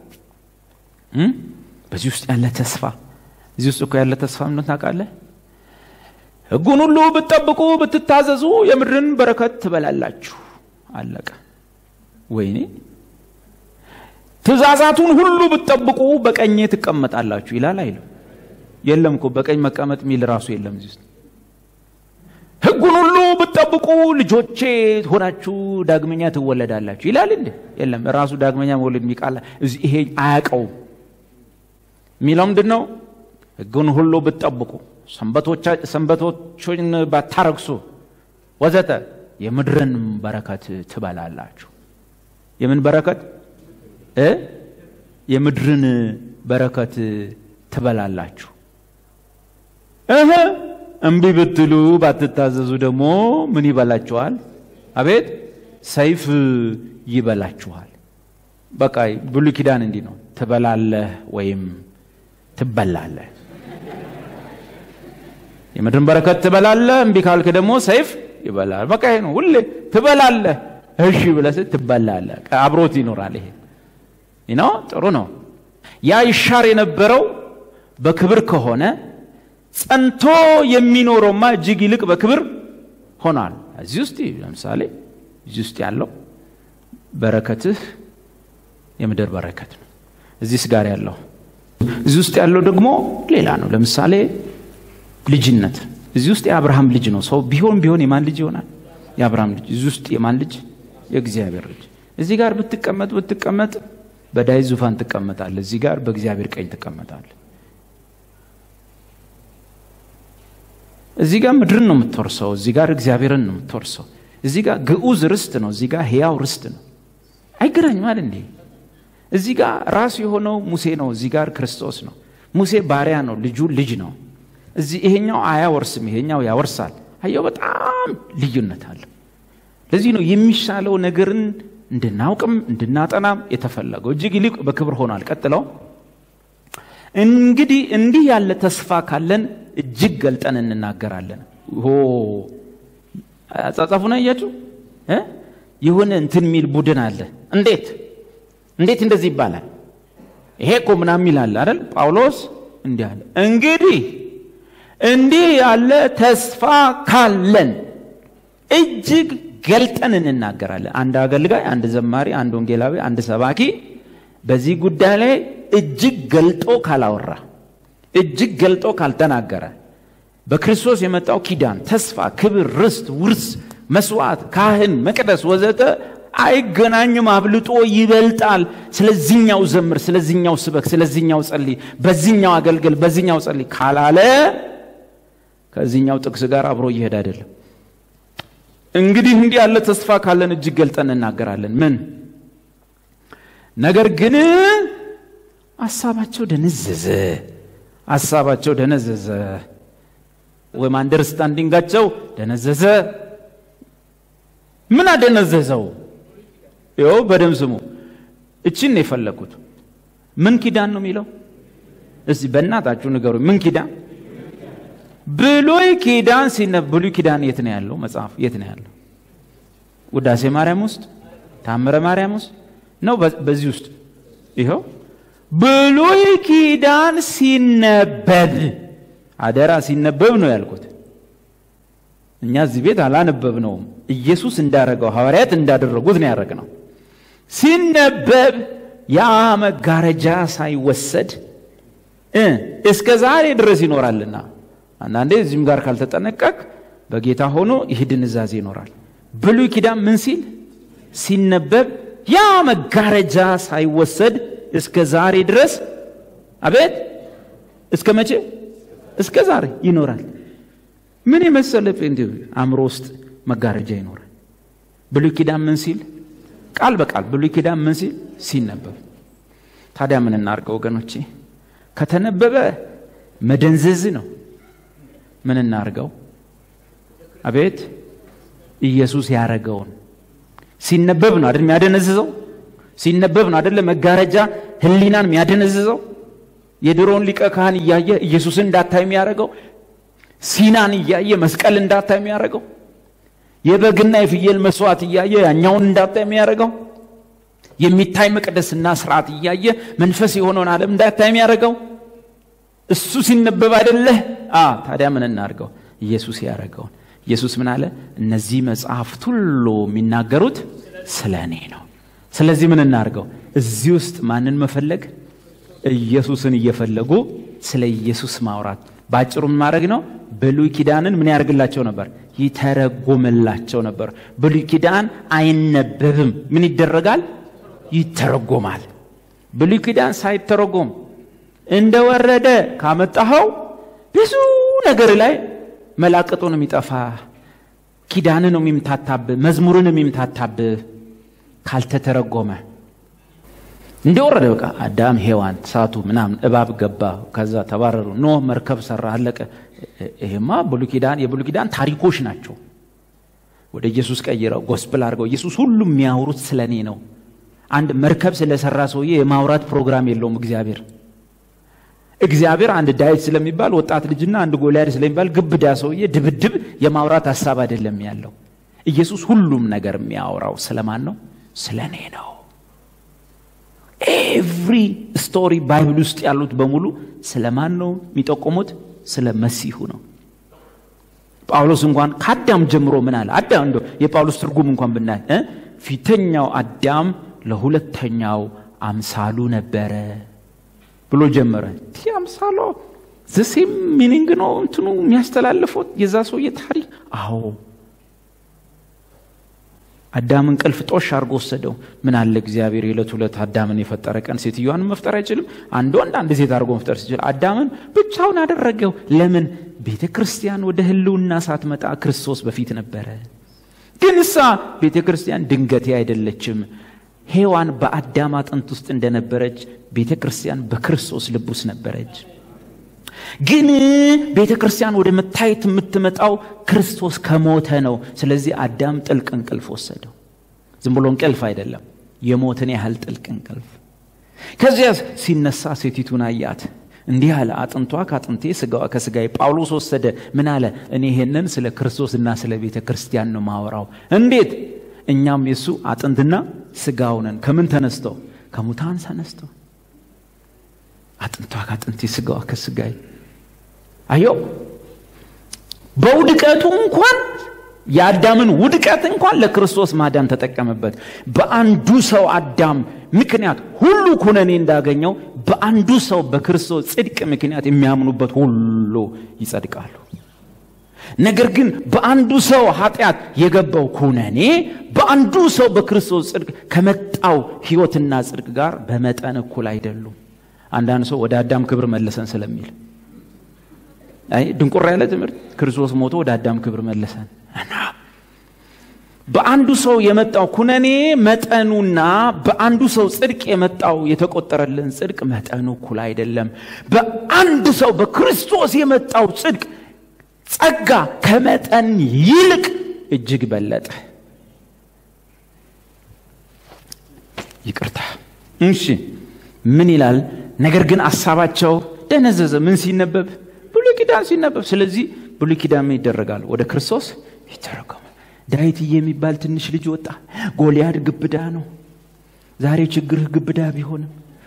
በዚህ ውስጥ ያለ ተስፋ እዚህ ውስጥ እኮ ያለ ተስፋ ምን ታውቃለህ ህጉን ሁሉ ብትጠብቁ ብትታዘዙ የምድርን በረከት ትበላላችሁ አለቀ ወይኔ ትእዛዛቱን ሁሉ ብትጠብቁ በቀኜ ትቀመጣላችሁ ይላል አይልም የለም እኮ በቀኝ መቀመጥ የሚል ራሱ የለም እዚህ ውስጥ ህጉን ሁሉ ብትጠብቁ ልጆቼ ሆናችሁ ዳግመኛ ትወለዳላችሁ ይላል እንዴ የለም ራሱ ዳግመኛ መውለድ የሚቃላ ይሄ አያቀውም የሚለው ምንድን ነው ህጉን ሁሉ ብትጠብቁ ሰንበቶችን ባታረግሱ ወዘተ የምድርን በረከት ትበላላችሁ የምን በረከት እ የምድርን በረከት ትበላላችሁ እህ እምቢ ብትሉ ባትታዘዙ ደግሞ ምን ይበላችኋል አቤት ሰይፍ ይበላችኋል በቃ ብሉይ ኪዳን እንዲህ ነው ትበላለህ ወይም ትበላለህ የምድርን በረከት ትበላለህ እምቢ ካልክ ደግሞ ሰይፍ ይበላል በቃ ይሄ ነው ሁሌ ትበላለህ እሺ ብለህ ትበላለህ አብሮት ይኖራል ይሄ ነው ጥሩ ነው ያ ይሻር የነበረው በክብር ከሆነ ጸንቶ የሚኖረውማ እጅግ ይልቅ በክብር ሆኗል እዚህ ውስጥ ለምሳሌ እዚህ ውስጥ ያለው በረከትህ የምድር በረከት ነው እዚህስ ጋር ያለው እዚህ ውስጥ ያለው ደግሞ ሌላ ነው ለምሳሌ ልጅነት እዚህ ውስጥ የአብርሃም ልጅ ነው። ሰው ቢሆን ቢሆን የማን ልጅ ይሆናል? የአብርሃም ልጅ። እዚህ ውስጥ የማን ልጅ? የእግዚአብሔር ልጅ። እዚህ ጋር ብትቀመጥ ብትቀመጥ በዳዊት ዙፋን ትቀመጣለህ። እዚህ ጋር በእግዚአብሔር ቀኝ ትቀመጣለህ። እዚህ ጋር ምድርን ነው የምትወርሰው። እዚህ ጋር እግዚአብሔርን ነው የምትወርሰው። እዚህ ጋር ግዑዝ ርስት ነው። እዚህ ጋር ሕያው ርስት ነው። አይገናኝም አይደል እንዴ? እዚህ ጋር ራሱ የሆነው ሙሴ ነው። እዚህ ጋር ክርስቶስ ነው። ሙሴ ባሪያ ነው፣ ልጁ ልጅ ነው። እዚህ ይሄኛው አያወርስም፣ ይሄኛው ያወርሳል። አየው፣ በጣም ልዩነት አለ። ለዚህ ነው የሚሻለው ነገርን እንድናውቅም እንድናጠናም የተፈለገው። እጅግ ይልቅ በክብር ሆኗል። ቀጥለው እንግዲህ እንዲህ ያለ ተስፋ ካለን እጅግ ገልጠን እንናገራለን። ሆ አጻጻፉን አያችሁ? የሆነ እንትን የሚል ቡድን አለ። እንዴት እንዴት እንደዚህ ይባላል? ይሄ እኮ ምናምን ይላል አይደል? ጳውሎስ እንዲህ አለ። እንግዲህ እንዲህ ያለ ተስፋ ካለን እጅግ ገልጠን እንናገራለን። አንድ አገልጋይ፣ አንድ ዘማሪ፣ አንድ ወንጌላዊ፣ አንድ ሰባኪ በዚህ ጉዳይ ላይ እጅግ ገልጦ ካላወራ፣ እጅግ ገልጦ ካልተናገረ በክርስቶስ የመጣው ኪዳን፣ ተስፋ፣ ክብር፣ ርስት፣ ውርስ፣ መስዋዕት፣ ካህን፣ መቅደስ ወዘተ አይገናኝም። አብልጦ ይበልጣል። ስለዚህኛው ዘምር፣ ስለዚህኛው ስበክ፣ ስለዚህኛው ጸልይ፣ በዚህኛው አገልግል፣ በዚህኛው ጸልይ ካላለ ከዚህኛው ጥቅስ ጋር አብሮ እየሄድ አይደለም። እንግዲህ እንዲህ ያለ ተስፋ ካለን እጅግ ገልጠን እናገራለን። ምን ነገር ግን ሀሳባቸው ደነዘዘ፣ ሀሳባቸው ደነዘዘ፣ ወይም አንደርስታንዲንጋቸው ደነዘዘ። ምን አደነዘዘው? ይኸው በደም ስሙ። እችን ነው የፈለግኩት። ምን ኪዳን ነው የሚለው? እስቲ በእናታችሁ ንገሩ። ምን ኪዳን? ብሉይ ኪዳን ሲነ ብሉይ ኪዳን የት ነው ያለው? መጽሐፍ የት ነው ያለው? ውዳሴ ማርያም ውስጥ፣ ታምረ ማርያም ውስጥ ነው። በዚህ ውስጥ ይኸው ብሉይ ኪዳን ሲነበብ፣ አደራ ሲነበብ ነው ያልኩት። እኛ እዚህ ቤት አላነበብነውም። ኢየሱስ እንዳረገው ሐዋርያት እንዳደረጉት ነው ያደረግነው። ሲነበብ ያ መጋረጃ ሳይወሰድ እስከ ዛሬ ድረስ ይኖራልና አንዳንዴ እዚህም ጋር ካልተጠነቀቅ በጌታ ሆኖ ይህ ድንዛዜ ይኖራል። ብሉይ ኪዳን ምን ሲል ሲነበብ ያ መጋረጃ ሳይወሰድ እስከ ዛሬ ድረስ አቤት፣ እስከ መቼ? እስከ ዛሬ ይኖራል። ምን የመሰለ ጴንጤ አእምሮ ውስጥ መጋረጃ ይኖራል። ብሉይ ኪዳን ምን ሲል ቃል በቃል ብሉይ ኪዳን ምን ሲል ሲነበብ። ታዲያ ምን እናርገው ወገኖቼ? ከተነበበ መደንዘዝ ነው። ምን እናርገው? አቤት ኢየሱስ ያረገውን ሲነበብ ነው አይደል የሚያደነዝዘው? ሲነበብ ነው አይደለ መጋረጃ ሕሊናን የሚያደነዝዘው? የድሮውን ሊቀ ካህን እያየ ኢየሱስን እንዳታይ የሚያደርገው ሲናን እያየ መስቀል እንዳታይ የሚያደርገው የበግና የፍየል መስዋዕት እያየ ያኛውን እንዳታይ የሚያደርገው የሚታይ መቅደስና ስርዓት እያየ መንፈስ የሆነውን ዓለም እንዳታይ የሚያደርገው እሱ ሲነበብ አይደለህ? ታዲያ ምን እናድርገው? ኢየሱስ ያደረገውን ኢየሱስ ምን አለ? እነዚህ መጽሐፍት ሁሉ የሚናገሩት ስለ እኔ ነው። ስለዚህ ምን እናድርገው? እዚህ ውስጥ ማንን መፈለግ? ኢየሱስን እየፈለጉ ስለ ኢየሱስ ማውራት። በአጭሩ ምን ማድረግ ነው? ብሉይ ኪዳንን ምን ያደርግላቸው ነበር? ይተረጎምላቸው ነበር። ብሉይ ኪዳን አይነበብም። ምን ይደረጋል? ይተረጎማል። ብሉይ ኪዳን ሳይተረጎም እንደወረደ ካመጣኸው ብዙ ነገር ላይ መላቅጡን የሚጠፋ ኪዳንን የሚምታታብህ መዝሙርን የሚምታታብህ ካልተተረጎመ እንደወረደ በቃ አዳም ሔዋን ሳቱ ምናምን እባብ ገባ ከዛ ተባረሩ ኖህ መርከብ ሰራ አለቀ ይሄማ ብሉይ ኪዳን የብሉይ ኪዳን ታሪኮች ናቸው ወደ ኢየሱስ ቀይረው ጎስፕል አድርገው ኢየሱስ ሁሉም የሚያወሩት ስለ እኔ ነው አንድ መርከብ ስለሰራ ሰውዬ የማውራት ፕሮግራም የለውም እግዚአብሔር እግዚአብሔር አንድ ዳዊት ስለሚባል ወጣት ልጅና አንድ ጎልያድ ስለሚባል ግብዳ ሰውዬ ድብድብ የማውራት ሀሳብ አይደለም ያለው ኢየሱስ ሁሉም ነገር የሚያወራው ስለማን ነው ስለ እኔ ነው ኤቭሪ ስቶሪ ባይብል ውስጥ ያሉት በሙሉ ስለ ማን ነው የሚጠቆሙት ስለ መሲሁ ነው ጳውሎስ እንኳን ከአዳም ጀምሮ ምን አለ አዳም እንደ የጳውሎስ ትርጉም እንኳን ብናይ ፊተኛው አዳም ለሁለተኛው አምሳሉ ነበረ ብሎ ጀመረ ቲ አምሳሎ ዘሴም ሚኒንግ ነው እንትኑ የሚያስተላልፈው የዛ ሰውዬ ታሪክ። አዎ አዳም እንቅልፍ ጦሽ አድርጎ ወሰደው። ምን አለ እግዚአብሔር የዕለት ሁለት አዳምን የፈጠረ ቀን ሴትዮዋን መፍጠር አይችልም? አንድ ወንድ አንድ ሴት አድርጎ መፍጠር ሲችል አዳምን ብቻውን አደረገው። ለምን? ቤተ ክርስቲያን ወደ ህልውና ሳትመጣ ክርስቶስ በፊት ነበረ። ግን እሳ ቤተ ክርስቲያን ድንገቴ አይደለችም። ሔዋን በአዳም አጥንት ውስጥ እንደነበረች ቤተ ክርስቲያን በክርስቶስ ልብ ውስጥ ነበረች። ግን ቤተ ክርስቲያን ወደ መታየት የምትመጣው ክርስቶስ ከሞተ ነው። ስለዚህ አዳም ጥልቅ እንቅልፍ ወሰደው። ዝም ብሎ እንቅልፍ አይደለም፣ የሞትን ያህል ጥልቅ እንቅልፍ። ከዚያ ሲነሳ ሴቲቱን አያት፣ እንዲህ አለ፣ አጥንቷ ከአጥንቴ ስጋዋ ከስጋዬ። ጳውሎስ ወሰደ። ምን አለ? እኔ ይሄንን ስለ ክርስቶስና ስለ ቤተ ክርስቲያን ነው ማወራው። እንዴት? እኛም የእሱ አጥንትና ስጋው ነን። ከምን ተነስተው? ከሙታን ተነስተው አጥንቷ ከአጥንቴ ስጋዋ ከስጋዬ። አየው በውድቀቱ እንኳን የአዳምን ውድቀት እንኳን ለክርስቶስ ማዳን ተጠቀመበት። በአንዱ ሰው አዳም ምክንያት ሁሉ ኩነኔ እንዳገኘው በአንዱ ሰው በክርስቶስ ጽድቅ ምክንያት የሚያምኑበት ሁሉ ይጸድቃሉ። ነገር ግን በአንዱ ሰው ኃጢአት የገባው ኩነኔ በአንዱ ሰው በክርስቶስ ጽድቅ ከመጣው ሕይወትና ጽድቅ ጋር በመጠን እኩል አይደሉም። አንዳንድ ሰው ወደ አዳም ክብር መለሰን ስለሚል አይ ድንቁር ያለ ትምህርት ክርስቶስ ሞቶ ወደ አዳም ክብር መለሰን እና በአንዱ ሰው የመጣው ኩነኔ መጠኑና በአንዱ ሰው ጽድቅ የመጣው የተቆጠረልን ጽድቅ መጠኑ እኩል አይደለም። በአንድ ሰው በክርስቶስ የመጣው ጽድቅ ጸጋ ከመጠን ይልቅ እጅግ በለጠ። ይቅርታ። እሺ ምን ይላል? ነገር ግን አሳባቸው ደነዘዘ። ምን ሲነበብ? ብሉይ ኪዳን ሲነበብ። ስለዚህ ብሉይ ኪዳን ምን ይደረጋል? ወደ ክርስቶስ ይተረጎማል። ዳዊትዬ የሚባል ትንሽ ልጅ ወጣ። ጎልያድ ግብዳ ነው። ዛሬ ችግርህ ግብዳ ቢሆንም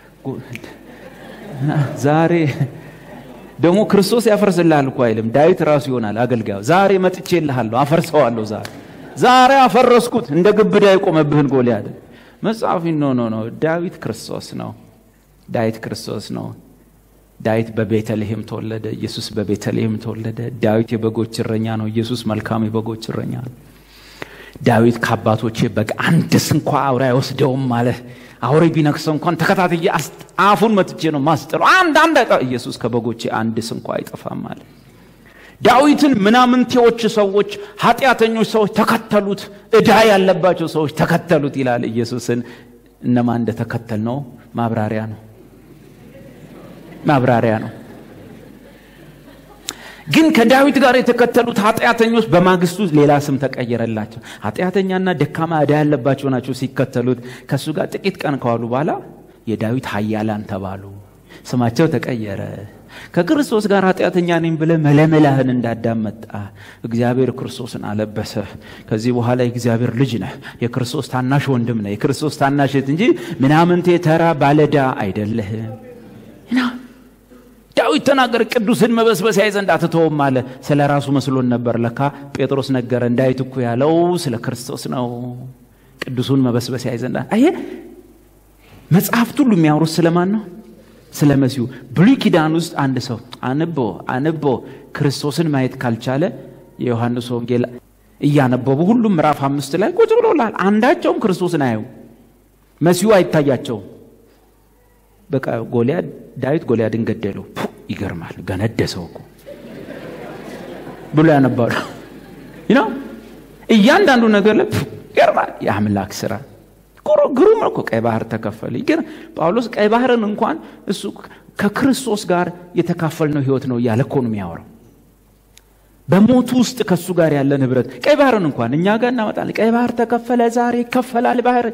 ዛሬ ደግሞ ክርስቶስ ያፈርስልሃል እኮ አይልም። ዳዊት ራሱ ይሆናል አገልጋዩ። ዛሬ መጥቼልሃለሁ፣ አፈርሰዋለሁ። ዛሬ ዛሬ አፈረስኩት፣ እንደ ግብዳ የቆመብህን ጎልያድ። መጽሐፊ ኖ ኖ ኖ፣ ዳዊት ክርስቶስ ነው። ዳዊት ክርስቶስ ነው። ዳዊት በቤተልሔም ተወለደ። ኢየሱስ በቤተልሔም ተወለደ። ዳዊት የበጎች እረኛ ነው። ኢየሱስ መልካም የበጎች እረኛ ነው። ዳዊት ከአባቶቼ በግ አንድስ እንኳ አውሬ አይወስደውም አለ። አውሬ ቢነክሰው እንኳን ተከታትዬ አፉን መትቼ ነው ማስጥለው። አንድ አንድ አይጠ ኢየሱስ ከበጎቼ አንድስ እንኳ አይጠፋም አለ። ዳዊትን ምናምንቴዎች ሰዎች፣ ኃጢአተኞች ሰዎች ተከተሉት፣ ዕዳ ያለባቸው ሰዎች ተከተሉት ይላል። ኢየሱስን እነማን እንደተከተል ነው ማብራሪያ ነው ማብራሪያ ነው። ግን ከዳዊት ጋር የተከተሉት ኃጢአተኞች በማግስቱ ሌላ ስም ተቀየረላቸው። ኃጢአተኛና ደካማ ዕዳ ያለባቸው ናቸው ሲከተሉት። ከእሱ ጋር ጥቂት ቀን ከዋሉ በኋላ የዳዊት ኃያላን ተባሉ። ስማቸው ተቀየረ። ከክርስቶስ ጋር ኃጢአተኛ ነኝ ብለህ መለመላህን እንዳዳመጣ እግዚአብሔር ክርስቶስን አለበሰ። ከዚህ በኋላ የእግዚአብሔር ልጅ ነህ፣ የክርስቶስ ታናሽ ወንድም ነህ፣ የክርስቶስ ታናሽ እህት እንጂ ምናምንቴ ተራ ባለዳ አይደለህም። ዳዊት ተናገረ፣ ቅዱስን መበስበስ ያይ ዘንድ አትተውም አለ። ስለ ራሱ መስሎን ነበር። ለካ ጴጥሮስ ነገረን። ዳዊት እኮ ያለው ስለ ክርስቶስ ነው። ቅዱሱን መበስበስ ያይ ዘንድ አየ። መጽሐፍት ሁሉ የሚያወሩት ስለማን ነው? ስለ መሲሁ። ብሉይ ኪዳን ውስጥ አንድ ሰው አንቦ አንቦ ክርስቶስን ማየት ካልቻለ የዮሐንስ ወንጌል እያነበቡ ሁሉም ምዕራፍ አምስት ላይ ቁጭ ብሎላል። አንዳቸውም ክርስቶስን አየው፣ መሲሁ አይታያቸውም። በቃ ጎልያድ ዳዊት ጎልያድን ገደለው። ይገርማል። ገነደሰው እኮ ብሎ ያነባሉ ነው። እያንዳንዱ ነገር ላይ ይገርማል። የአምላክ ስራ ግሩም ነው እኮ። ቀይ ባህር ተከፈለ። ግን ጳውሎስ ቀይ ባህርን እንኳን እሱ ከክርስቶስ ጋር የተካፈልነው ህይወት ነው እያለ እኮ ነው የሚያወራው። በሞቱ ውስጥ ከእሱ ጋር ያለን ህብረት ቀይ ባህርን እንኳን እኛ ጋር እናመጣለን። ቀይ ባህር ተከፈለ፣ ዛሬ ይከፈላል ባህር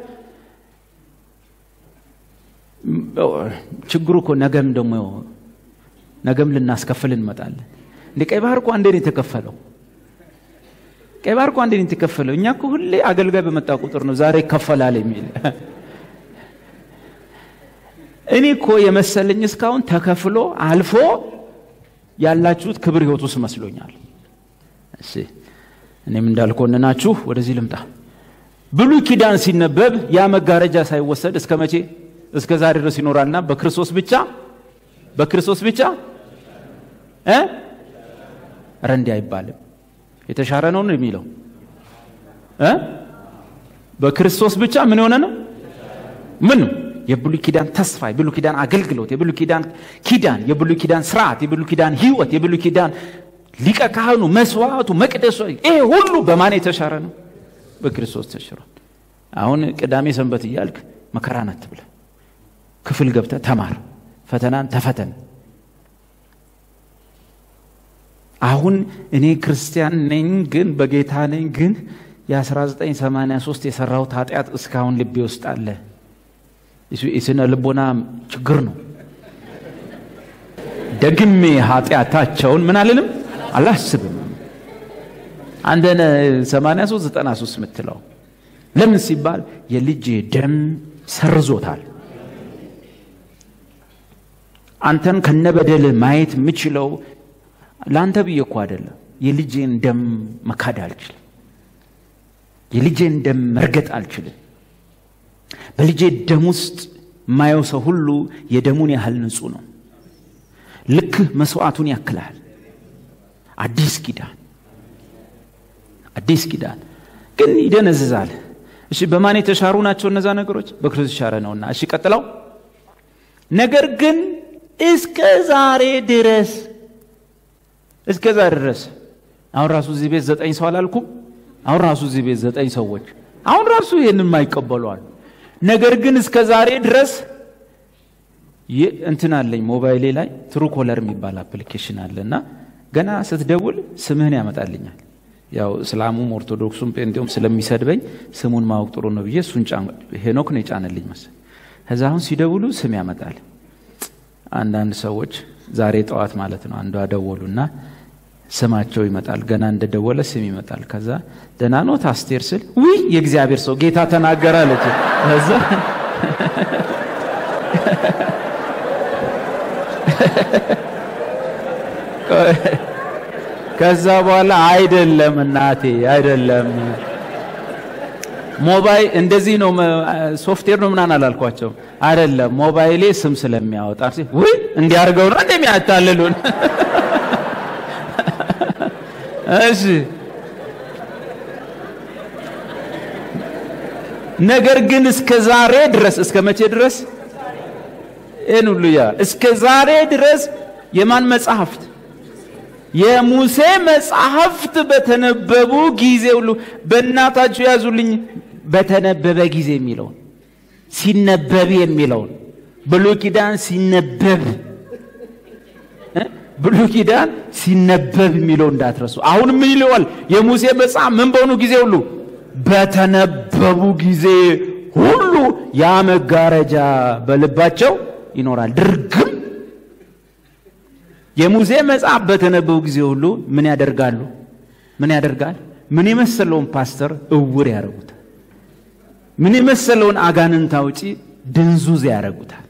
ችግሩ እኮ ነገም ደግሞ ነገም ልናስከፍል እንመጣለን። እንደ ቀይ ባህር እኮ አንዴ ነው የተከፈለው። ቀይ ባህር እኮ አንዴ ነው የተከፈለው። እኛ እኮ ሁሌ አገልጋይ በመጣ ቁጥር ነው ዛሬ ይከፈላል የሚል። እኔ እኮ የመሰለኝ እስካሁን ተከፍሎ አልፎ ያላችሁት ክብር ህይወት ውስጥ መስሎኛል። እሺ እኔም እንዳልኮንናችሁ ወደዚህ ልምጣ። ብሉይ ኪዳን ሲነበብ ያ መጋረጃ ሳይወሰድ እስከ መቼ እስከ ዛሬ ድረስ ይኖራልና በክርስቶስ ብቻ በክርስቶስ ብቻ እ ኧረ እንዲህ አይባልም። የተሻረ ነው ነው የሚለው እ በክርስቶስ ብቻ ምን የሆነ ነው? ምን ነው? የብሉይ ኪዳን ተስፋ፣ የብሉይ ኪዳን አገልግሎት፣ የብሉይ ኪዳን ኪዳን፣ የብሉይ ኪዳን ስርዓት፣ የብሉይ ኪዳን ህይወት፣ የብሉይ ኪዳን ሊቀ ካህኑ፣ መስዋዕቱ፣ መቅደሱ ይሄ ሁሉ በማን የተሻረ ነው? በክርስቶስ ተሽሯል። አሁን ቅዳሜ ሰንበት እያልክ መከራ ናት ብለህ ክፍል ገብተህ ተማር፣ ፈተናን ተፈተን። አሁን እኔ ክርስቲያን ነኝ ግን በጌታ ነኝ ግን የ1983 የሰራሁት ኃጢአት እስካሁን ልቤ ውስጥ አለ። የስነ ልቦና ችግር ነው። ደግሜ ኃጢአታቸውን ምን አልልም አላስብም። አንተነ 83 93 የምትለው ለምን ሲባል የልጄ ደም ሰርዞታል። አንተን ከነበደል ማየት የምችለው ለአንተ ብዬ እኮ አይደለም። የልጄን ደም መካድ አልችልም። የልጄን ደም መርገጥ አልችልም። በልጄ ደም ውስጥ የማየው ሰው ሁሉ የደሙን ያህል ንጹሕ ነው። ልክ መስዋዕቱን ያክላል። አዲስ ኪዳን አዲስ ኪዳን ግን ይደነዝዛል። እሺ በማን የተሻሩ ናቸው እነዛ ነገሮች? በክርስቶስ የተሻረ ነውና። እሺ ቀጥለው ነገር ግን እስከ ዛሬ ድረስ እስከ ዛሬ ድረስ አሁን ራሱ እዚህ ቤት ዘጠኝ ሰው አላልኩም? አሁን ራሱ እዚህ ቤት ዘጠኝ ሰዎች አሁን ራሱ ይህንን የማይቀበሏል። ነገር ግን እስከ ዛሬ ድረስ እንትን አለኝ ሞባይሌ ላይ ትሩ ኮለር የሚባል አፕሊኬሽን አለ እና ገና ስትደውል ስምህን ያመጣልኛል። ያው እስላሙም ኦርቶዶክሱም ጴንጤውም ስለሚሰድበኝ ስሙን ማወቅ ጥሩ ነው ብዬ እሱን ሄኖክ ነው የጫነልኝ መሰል። ከዛ አሁን ሲደውሉ ስም ያመጣል። አንዳንድ ሰዎች ዛሬ ጠዋት ማለት ነው አንዷ ደወሉና ስማቸው ይመጣል። ገና እንደደወለ ስም ይመጣል። ከዛ ደህና ኖት አስቴር ስል ውይ የእግዚአብሔር ሰው ጌታ ተናገረ አለች። ከዛ ከዛ በኋላ አይደለም እናቴ አይደለም ሞባይል እንደዚህ ነው ሶፍትዌር ነው ምናምን አላልኳቸው። አይደለም ሞባይሌ ስም ስለሚያወጣ ውይ እንዲያርገው ነው እንደሚያታልሉን እሺ ነገር ግን እስከ ዛሬ ድረስ እስከ መቼ ድረስ ይህን ሁሉ ያ እስከ ዛሬ ድረስ የማን መጽሐፍት የሙሴ መጽሐፍት በተነበቡ ጊዜ ሁሉ በእናታችሁ ያዙልኝ በተነበበ ጊዜ የሚለውን ሲነበብ የሚለውን ብሉይ ኪዳን ሲነበብ ብሉይ ኪዳን ሲነበብ የሚለው እንዳትረሱ። አሁን ምን ይለዋል? የሙሴ መጽሐፍ ምን በሆኑ ጊዜ ሁሉ በተነበቡ ጊዜ ሁሉ ያ መጋረጃ በልባቸው ይኖራል። ድርግም የሙሴ መጽሐፍ በተነበቡ ጊዜ ሁሉ ምን ያደርጋሉ? ምን ያደርጋል? ምን የመሰለውን ፓስተር እውር ያደርጉታል። ምን የመሰለውን አጋንንት አውጪ ድንዙዝ ያደርጉታል።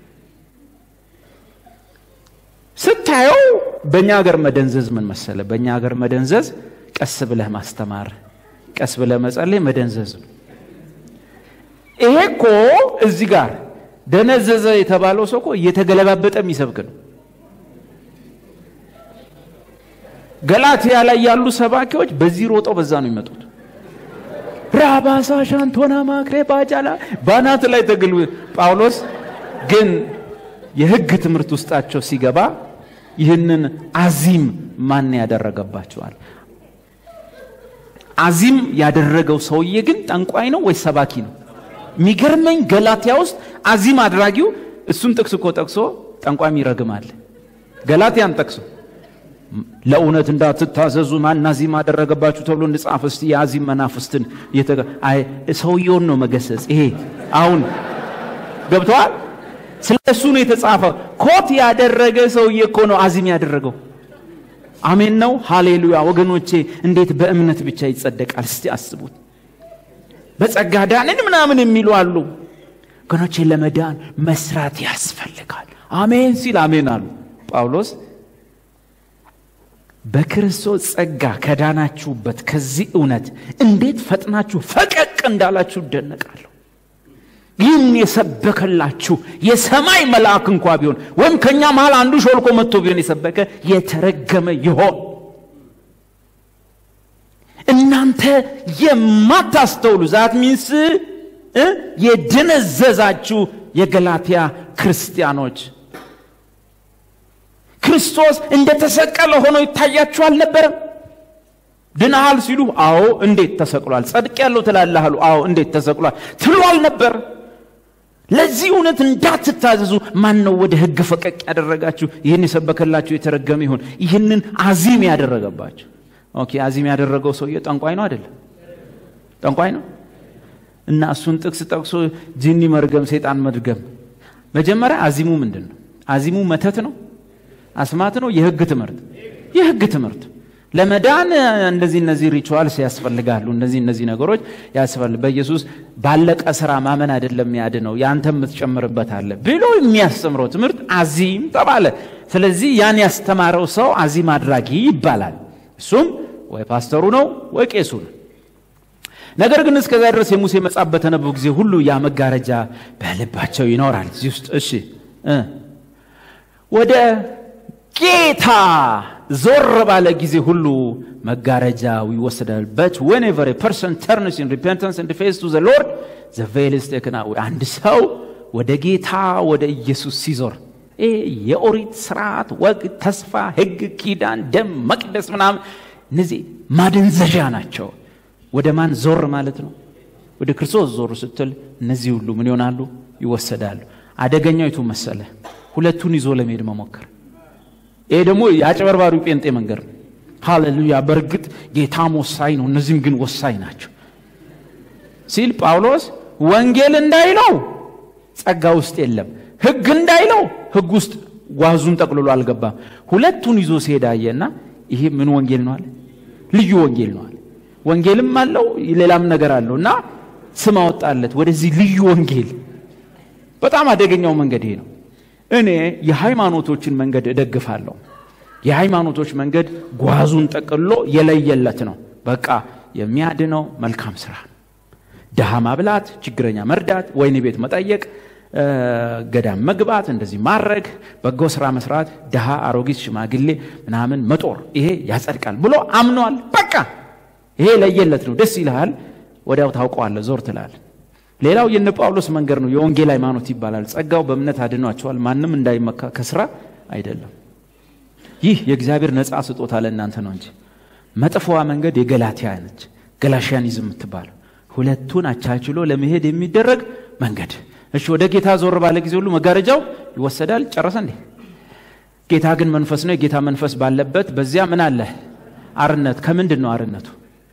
ስታየው በእኛ ሀገር መደንዘዝ ምን መሰለ? በእኛ ሀገር መደንዘዝ ቀስ ብለህ ማስተማር፣ ቀስ ብለህ መጸለይ መደንዘዝ ነው። ይሄ እኮ እዚህ ጋር ደነዘዘ የተባለው ሰው እኮ እየተገለባበጠ የሚሰብክ ነው። ገላትያ ላይ ያሉ ሰባኪዎች በዚህ ሮጠው በዛ ነው የሚመጡት። ራባሳ ሻንቶና ማክሬ ባጃላ ባናት ላይ ተግል ጳውሎስ ግን የሕግ ትምህርት ውስጣቸው ሲገባ ይህንን አዚም ማን ያደረገባቸዋል? አዚም ያደረገው ሰውዬ ግን ጠንቋይ ነው ወይ ሰባኪ ነው? የሚገርመኝ ገላትያ ውስጥ አዚም አድራጊው እሱን ጥቅስ እኮ ጠቅሶ ጠንቋይም ይረግማል። ገላትያን ጠቅሶ ለእውነት እንዳትታዘዙ ማን አዚም አደረገባችሁ ተብሎ እንጻፍ እስቲ የአዚም መናፍስትን ሰውየውን ነው መገሰጽ። ይሄ አሁን ገብተዋል። ስለ እሱ ነው የተጻፈ። ኮት ያደረገ ሰውዬ እኮ ነው አዚም ያደረገው። አሜን ነው። ሃሌሉያ ወገኖቼ፣ እንዴት በእምነት ብቻ ይጸደቃል? እስቲ አስቡት። በጸጋ ዳንን ምናምን የሚሉ አሉ። ወገኖቼ፣ ለመዳን መስራት ያስፈልጋል። አሜን ሲል አሜን አሉ። ጳውሎስ በክርስቶስ ጸጋ ከዳናችሁበት ከዚህ እውነት እንዴት ፈጥናችሁ ፈቀቅ እንዳላችሁ እደነቃለሁ። ይህን የሰበከላችሁ የሰማይ መልአክ እንኳ ቢሆን ወይም ከእኛ መሃል አንዱ ሾልኮ መጥቶ ቢሆን የሰበከ የተረገመ ይሆን። እናንተ የማታስተውሉ ዛት ሚንስ የደነዘዛችሁ የገላትያ ክርስቲያኖች ክርስቶስ እንደተሰቀለ ሆኖ ይታያችሁ አልነበረም? ድናሃል ሲሉ አዎ እንዴት ተሰቅሏል። ጸድቅ ያለው ትላለህ አሉ። አዎ እንዴት ተሰቅሏል ትሉ አልነበር? ለዚህ እውነት እንዳትታዘዙ ማን ነው ወደ ሕግ ፈቀቅ ያደረጋችሁ? ይህን የሰበከላችሁ የተረገመ ይሁን። ይህንን አዚም ያደረገባችሁ። ኦኬ አዚም ያደረገው ሰውዬ ጠንቋይ ነው አይደለም? ጠንቋይ ነው እና እሱን ጥቅስ ጠቅሶ ጅኒ መርገም፣ ሰይጣን መድገም። መጀመሪያ አዚሙ ምንድን ነው? አዚሙ መተት ነው፣ አስማት ነው፣ የሕግ ትምህርት የሕግ ትምህርት ለመዳን እንደዚህ እነዚህ ሪቹዋልስ ያስፈልጋሉ። እነዚህ እነዚህ ነገሮች ያስፈልግ በኢየሱስ ባለቀ ስራ ማመን አይደለም ያድነው ያንተ የምትጨምርበት አለ ብሎ የሚያስተምረው ትምህርት አዚም ተባለ። ስለዚህ ያን ያስተማረው ሰው አዚም አድራጊ ይባላል። እሱም ወይ ፓስተሩ ነው ወይ ቄሱ ነው። ነገር ግን እስከዛ ድረስ የሙሴ መጽሐፍ በተነበቡ ጊዜ ሁሉ ያ መጋረጃ በልባቸው ይኖራል። እዚህ ውስጥ እሺ እ ወደ ጌታ ዞር ባለ ጊዜ ሁሉ መጋረጃው ይወሰዳል። በት ዌንኤቨር ፐርሰን ተርንስ ኢን ሪፔንታንስ ኤንድ ፌስ ቱ ዘ ሎርድ ዘ ቬል ኢዝ ቴክን አዌይ። አንድ ሰው ወደ ጌታ ወደ ኢየሱስ ሲዞር ይህ የኦሪት ስርዓት፣ ወግ፣ ተስፋ፣ ሕግ፣ ኪዳን፣ ደም፣ መቅደስ ምናምን እነዚህ ማደንዘዣ ናቸው። ወደ ማን ዞር ማለት ነው? ወደ ክርስቶስ ዞር ስትል እነዚህ ሁሉ ምን ይሆናሉ? ይወሰዳሉ። አደገኛው የቱ መሰለ? ሁለቱን ይዞ ለመሄድ መሞከር ይሄ ደግሞ የአጭበርባሪው ጴንጤ መንገድ ነው። ሃሌሉያ! በእርግጥ ጌታም ወሳኝ ነው፣ እነዚህም ግን ወሳኝ ናቸው ሲል ጳውሎስ ወንጌል እንዳይለው ጸጋ ውስጥ የለም፣ ሕግ እንዳይለው ሕግ ውስጥ ጓዙን ጠቅልሎ አልገባም። ሁለቱን ይዞ ሲሄድ አየና ይሄ ምን ወንጌል ነው አለ? ልዩ ወንጌል ነው አለ። ወንጌልም አለው ሌላም ነገር አለው እና ስም አወጣለት ወደዚህ ልዩ ወንጌል። በጣም አደገኛው መንገድ ይሄ ነው። እኔ የሃይማኖቶችን መንገድ እደግፋለሁ። የሃይማኖቶች መንገድ ጓዙን ጠቅሎ የለየለት ነው። በቃ የሚያድነው መልካም ስራ፣ ድሃ ማብላት፣ ችግረኛ መርዳት፣ ወይን ቤት መጠየቅ፣ ገዳም መግባት፣ እንደዚህ ማድረግ፣ በጎ ስራ መስራት፣ ድሃ፣ አሮጊት፣ ሽማግሌ ምናምን መጦር፣ ይሄ ያጸድቃል ብሎ አምኗል። በቃ ይሄ ለየለት ነው። ደስ ይልሃል፣ ወዲያው ታውቀዋለህ፣ ዞር ትላል። ሌላው የነ ጳውሎስ መንገድ ነው። የወንጌል ሃይማኖት ይባላል። ጸጋው በእምነት አድኗቸዋል፣ ማንም እንዳይመካ ከስራ አይደለም። ይህ የእግዚአብሔር ነፃ ስጦታ ለእናንተ ነው እንጂ መጥፎዋ መንገድ የገላትያ ነች፣ ገላሽያኒዝም የምትባለው ሁለቱን አቻችሎ ለመሄድ የሚደረግ መንገድ። እሺ፣ ወደ ጌታ ዞር ባለ ጊዜ ሁሉ መጋረጃው ይወሰዳል። ጨረሰ እንዴ? ጌታ ግን መንፈስ ነው። የጌታ መንፈስ ባለበት በዚያ ምን አለ? አርነት። ከምንድን ነው አርነቱ?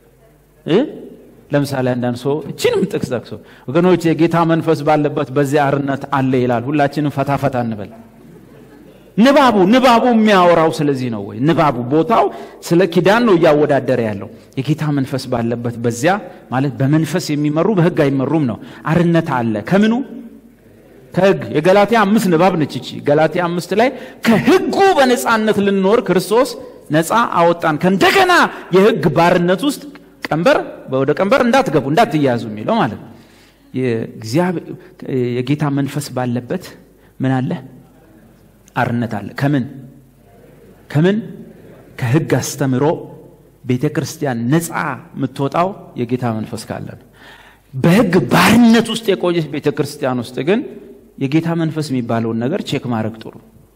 ለምሳሌ አንዳንድ ሰው እችንም ጥቅስ ጠቅሶ ወገኖች የጌታ መንፈስ ባለበት በዚያ አርነት አለ ይላል። ሁላችንም ፈታ ፈታ እንበል። ንባቡ ንባቡ የሚያወራው ስለዚህ ነው ወይ? ንባቡ ቦታው ስለ ኪዳን ነው እያወዳደረ ያለው። የጌታ መንፈስ ባለበት በዚያ ማለት በመንፈስ የሚመሩ በሕግ አይመሩም ነው። አርነት አለ ከምኑ? ከሕግ። የገላትያ አምስት ንባብ ነች እቺ። ገላትያ አምስት ላይ ከሕጉ በነፃነት ልንኖር ክርስቶስ ነፃ አወጣን፣ ከእንደገና የሕግ ባርነት ውስጥ ቀንበር ወደ ቀንበር እንዳትገቡ እንዳትያያዙ የሚለው ማለት ነው። የጌታ መንፈስ ባለበት ምን አለ? አርነት አለ። ከምን ከምን? ከሕግ አስተምሮ ቤተ ክርስቲያን ነፃ የምትወጣው የጌታ መንፈስ ካለ ነው። በሕግ ባርነት ውስጥ የቆየች ቤተ ክርስቲያን ውስጥ ግን የጌታ መንፈስ የሚባለውን ነገር ቼክ ማድረግ ጥሩ።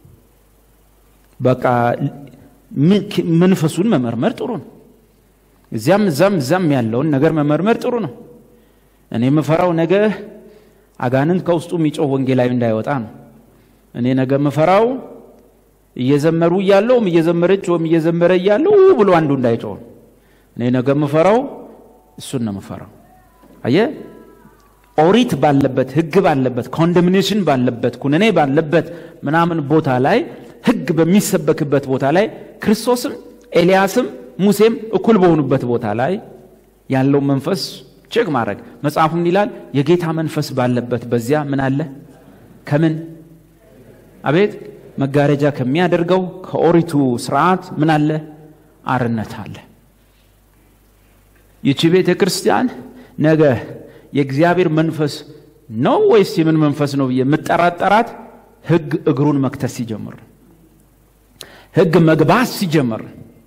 በቃ መንፈሱን መመርመር ጥሩ ነው። እዚያም እዛም እዛም ያለውን ነገር መመርመር ጥሩ ነው። እኔ የምፈራው ነገ አጋንንት ከውስጡ የሚጮህ ወንጌላዊ እንዳይወጣ ነው። እኔ ነገ የምፈራው እየዘመሩ እያለውም እየዘመረች ወይም እየዘመረ እያለው ብሎ አንዱ እንዳይጮህ ነው። እኔ ነገ የምፈራው እሱን ነው የምፈራው። አየ ኦሪት ባለበት ሕግ ባለበት ኮንደምኔሽን ባለበት ኩነኔ ባለበት ምናምን ቦታ ላይ ሕግ በሚሰበክበት ቦታ ላይ ክርስቶስም ኤልያስም ሙሴም እኩል በሆኑበት ቦታ ላይ ያለው መንፈስ ቼክ ማድረግ መጽሐፉም ይላል የጌታ መንፈስ ባለበት በዚያ ምን አለ? ከምን አቤት መጋረጃ ከሚያደርገው ከኦሪቱ ስርዓት ምን አለ? አርነት አለ። ይቺ ቤተ ክርስቲያን ነገ የእግዚአብሔር መንፈስ ነው ወይስ የምን መንፈስ ነው ብዬ የምጠራጠራት ህግ እግሩን መክተት ሲጀምር ነው። ህግ መግባት ሲጀምር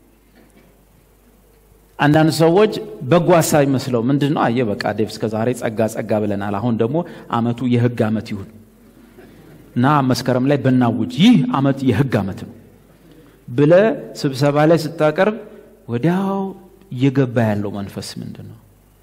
አንዳንድ ሰዎች በጎ ሀሳብ ይመስለው ምንድን ነው አየ በቃ ዴቭ እስከ ዛሬ ጸጋ ጸጋ ብለናል አሁን ደግሞ አመቱ የህግ አመት ይሁን እና መስከረም ላይ ብናውጅ ይህ አመት የህግ አመት ነው ብለ ስብሰባ ላይ ስታቀርብ ወዲያው እየገባ ያለው መንፈስ ምንድን ነው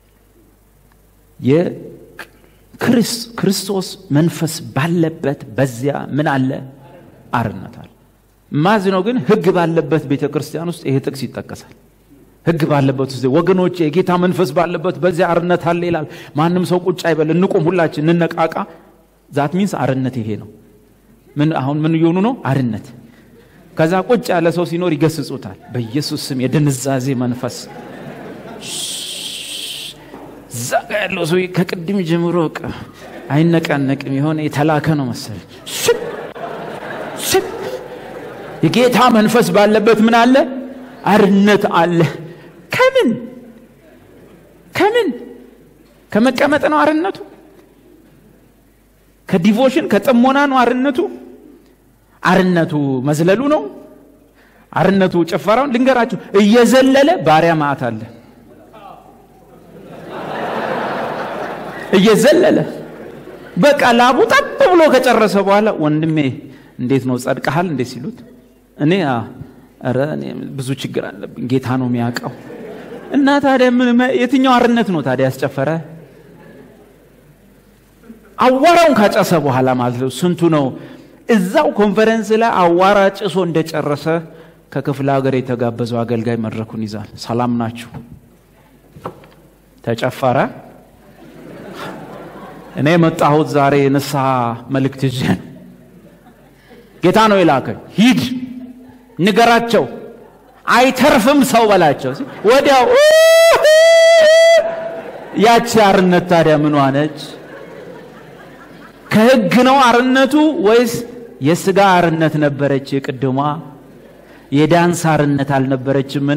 የክርስቶስ መንፈስ ባለበት በዚያ ምን አለ አርነት አለ ማዝ ነው ግን ህግ ባለበት ቤተ ክርስቲያን ውስጥ ይሄ ጥቅስ ይጠቀሳል ህግ ባለበት ውስጥ ወገኖች የጌታ መንፈስ ባለበት በዚያ አርነት አለ ይላል ማንም ሰው ቁጭ አይበል እንቁም ሁላችን እንነቃቃ ዛት ሚንስ አርነት ይሄ ነው ምን አሁን ምን እየሆኑ ነው አርነት ከዛ ቁጭ ያለ ሰው ሲኖር ይገስጹታል በኢየሱስ ስም የድንዛዜ መንፈስ እዛ ጋ ያለው ሰው ከቅድም ጀምሮ አይነቃነቅም የሆነ የተላከ ነው መሰል የጌታ መንፈስ ባለበት ምን አለ አርነት አለ ከምን ከምን ከመቀመጥ ነው አርነቱ ከዲቮሽን ከጥሞና ነው አርነቱ አርነቱ መዝለሉ ነው አርነቱ ጭፈራውን ልንገራችሁ እየዘለለ ባሪያ ማዕት አለ እየዘለለ በቃ ላቡ ጠብ ብሎ ከጨረሰ በኋላ ወንድሜ እንዴት ነው ጸድቀሃል እንዴት ሲሉት እኔ ኧረ ብዙ ችግር አለብኝ ጌታ ነው የሚያውቀው እና ታዲያ የትኛው አርነት ነው ታዲያ ያስጨፈረ አዋራውን ካጨሰ በኋላ ማለት ነው ስንቱ ነው እዛው ኮንፈረንስ ላይ አዋራ ጭሶ እንደጨረሰ ከክፍለ ሀገር የተጋበዘው አገልጋይ መድረኩን ይዛል ሰላም ናችሁ ተጨፈረ እኔ የመጣሁት ዛሬ የንስሐ መልእክት ይዤ ነው ጌታ ነው የላከኝ ሂድ ንገራቸው አይተርፍም ሰው በላቸው ወዲያው ያቺ አርነት ታዲያ ምን ነች ከህግ ነው አርነቱ ወይስ የስጋ አርነት ነበረች ቅድሟ የዳንስ አርነት አልነበረችምን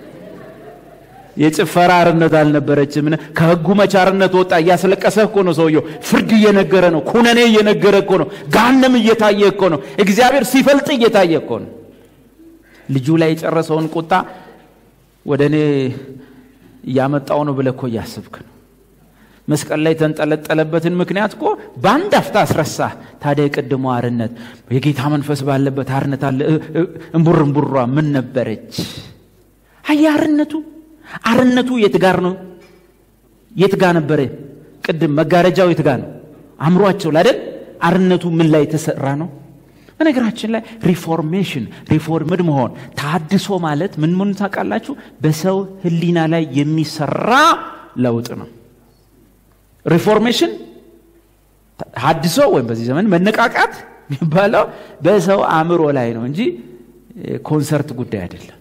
የጭፈራ አርነት አልነበረችምን ከህጉ መች አርነት ወጣ እያስለቀሰ እኮ ነው ሰውየው ፍርድ እየነገረ ነው ኩነኔ እየነገረ እኮ ነው ጋንም እየታየ እኮ ነው እግዚአብሔር ሲፈልጥ እየታየ እኮ ነው ልጁ ላይ የጨረሰውን ቁጣ ወደ እኔ እያመጣው ነው ብለ እኮ እያስብክ ነው መስቀል ላይ የተንጠለጠለበትን ምክንያት እኮ በአንድ አፍታ አስረሳ ታዲያ የቅድሞ አርነት የጌታ መንፈስ ባለበት አርነት አለ እምቡር እምቡሯ ምን ነበረች አየ አርነቱ አርነቱ የት ጋር ነው የት ጋር ነበረ ቅድም መጋረጃው የት ጋር ነው አእምሯቸው ላደል አርነቱ ምን ላይ የተሰራ ነው በነገራችን ላይ ሪፎርሜሽን ሪፎርምድ መሆን ታድሶ ማለት ምን ምን ታውቃላችሁ በሰው ህሊና ላይ የሚሰራ ለውጥ ነው ሪፎርሜሽን ሀድሶ ወይም በዚህ ዘመን መነቃቃት የሚባለው በሰው አእምሮ ላይ ነው እንጂ ኮንሰርት ጉዳይ አይደለም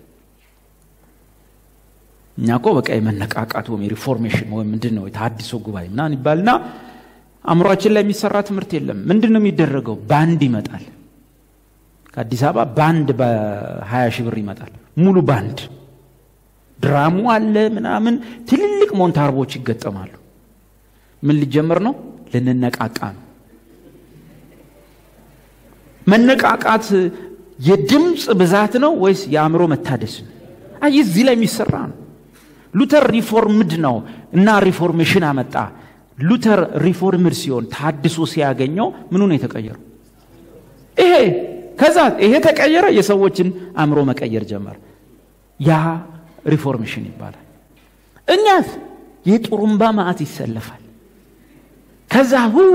እኛ እኮ በቃ የመነቃቃት ወይም የሪፎርሜሽን ወይም ምንድን ነው የተሀድሶ ጉባኤ ምናን ይባልና አእምሯችን ላይ የሚሰራ ትምህርት የለም ምንድን ነው የሚደረገው ባንድ ይመጣል ከአዲስ አበባ ባንድ በሀያ ሺህ ብር ይመጣል ሙሉ ባንድ ድራሙ አለ ምናምን ትልልቅ ሞንታርቦች ይገጠማሉ ምን ሊጀምር ነው ልንነቃቃ ነው መነቃቃት የድምፅ ብዛት ነው ወይስ የአእምሮ መታደስ ነው አይ እዚህ ላይ የሚሰራ ነው ሉተር ሪፎርምድ ነው እና ሪፎርሜሽን አመጣ ሉተር ሪፎርምድ ሲሆን ታድሶ ሲያገኘው ምኑ ነው የተቀየረው ይሄ ከዛ ይሄ ተቀየረ የሰዎችን አእምሮ መቀየር ጀመር ያ ሪፎርሜሽን ይባላል እኛስ የጡሩምባ ማዕት ይሰለፋል ከዛ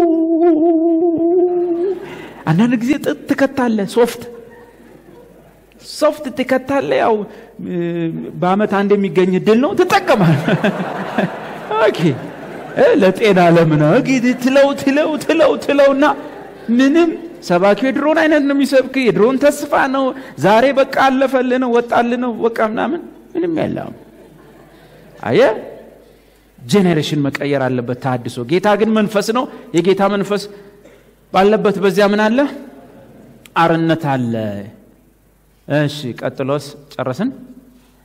አንዳንድ ጊዜ ጥጥ ትከታለ ሶፍት ሶፍት ትከታለ ያው በአመት አንድ የሚገኝ ድል ነው ትጠቀማል ኦኬ ለጤና ለምና ትለው ትለው ትለው ትለውና ምንም ሰባኪው የድሮን አይነት ነው የሚሰብክ የድሮን ተስፋ ነው ዛሬ በቃ አለፈል ነው ወጣል ነው በቃ ምናምን ምንም ያለም አየ ጄኔሬሽን መቀየር አለበት ታድሶ ጌታ ግን መንፈስ ነው የጌታ መንፈስ ባለበት በዚያ ምን አለ አርነት አለ እሺ ቀጥሎስ ጨረስን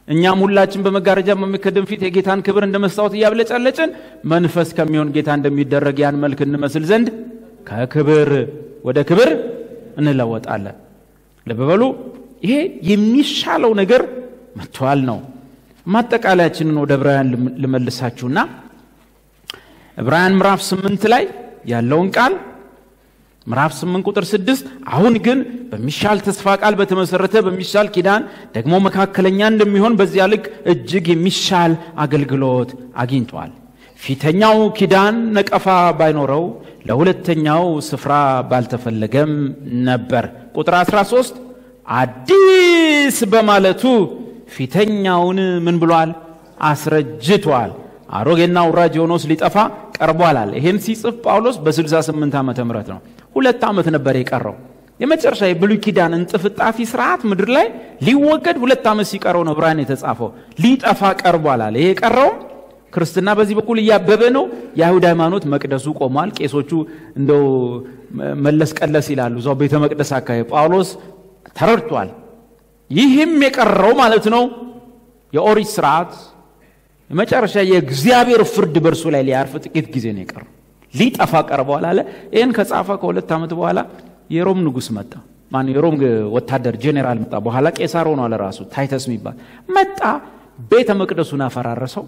እኛም ሁላችን በመጋረጃ በሚከደን ፊት የጌታን ክብር እንደ መስታወት እያብለጨለጭን መንፈስ ከሚሆን ጌታ እንደሚደረግ ያን መልክ እንመስል ዘንድ ከክብር ወደ ክብር እንለወጣለን። ልብ በሉ፣ ይሄ የሚሻለው ነገር መጥቷል ነው። ማጠቃለያችንን ወደ ዕብራውያን ልመልሳችሁና ዕብራውያን ምዕራፍ ስምንት ላይ ያለውን ቃል ምዕራፍ 8 ቁጥር 6 አሁን ግን በሚሻል ተስፋ ቃል በተመሰረተ በሚሻል ኪዳን ደግሞ መካከለኛ እንደሚሆን በዚያ ልክ እጅግ የሚሻል አገልግሎት አግኝቷል። ፊተኛው ኪዳን ነቀፋ ባይኖረው ለሁለተኛው ስፍራ ባልተፈለገም ነበር። ቁጥር 13 አዲስ በማለቱ ፊተኛውን ምን ብሏል? አስረጅቷል። አሮጌና ውራጅ የሆነውስ ሊጠፋ ቀርቧል አለ። ይህን ሲጽፍ ጳውሎስ በ68 ዓመተ ምህረት ነው። ሁለት ዓመት ነበር የቀረው። የመጨረሻ የብሉይ ኪዳን እንጥፍጣፊ ስርዓት ምድር ላይ ሊወገድ ሁለት ዓመት ሲቀረው ነው ዕብራውያን የተጻፈው። ሊጠፋ ቀርቧል አለ። ይሄ የቀረው ክርስትና በዚህ በኩል እያበበ ነው። የአይሁድ ሃይማኖት መቅደሱ ቆሟል። ቄሶቹ እንደው መለስ ቀለስ ይላሉ እዛው ቤተ መቅደስ አካባቢ። ጳውሎስ ተረድቷል። ይህም የቀረው ማለት ነው የኦሪት ስርዓት የመጨረሻ የእግዚአብሔር ፍርድ በእርሱ ላይ ሊያርፍ ጥቂት ጊዜ ነው የቀረው። ሊጠፋ ቀርበዋል አለ። ይህን ከጻፈ ከሁለት ዓመት በኋላ የሮም ንጉሥ መጣ። ማነው? የሮም ወታደር ጄኔራል መጣ። በኋላ ቄሳር ሆኗል ራሱ ታይተስ የሚባል መጣ። ቤተ መቅደሱን አፈራረሰው።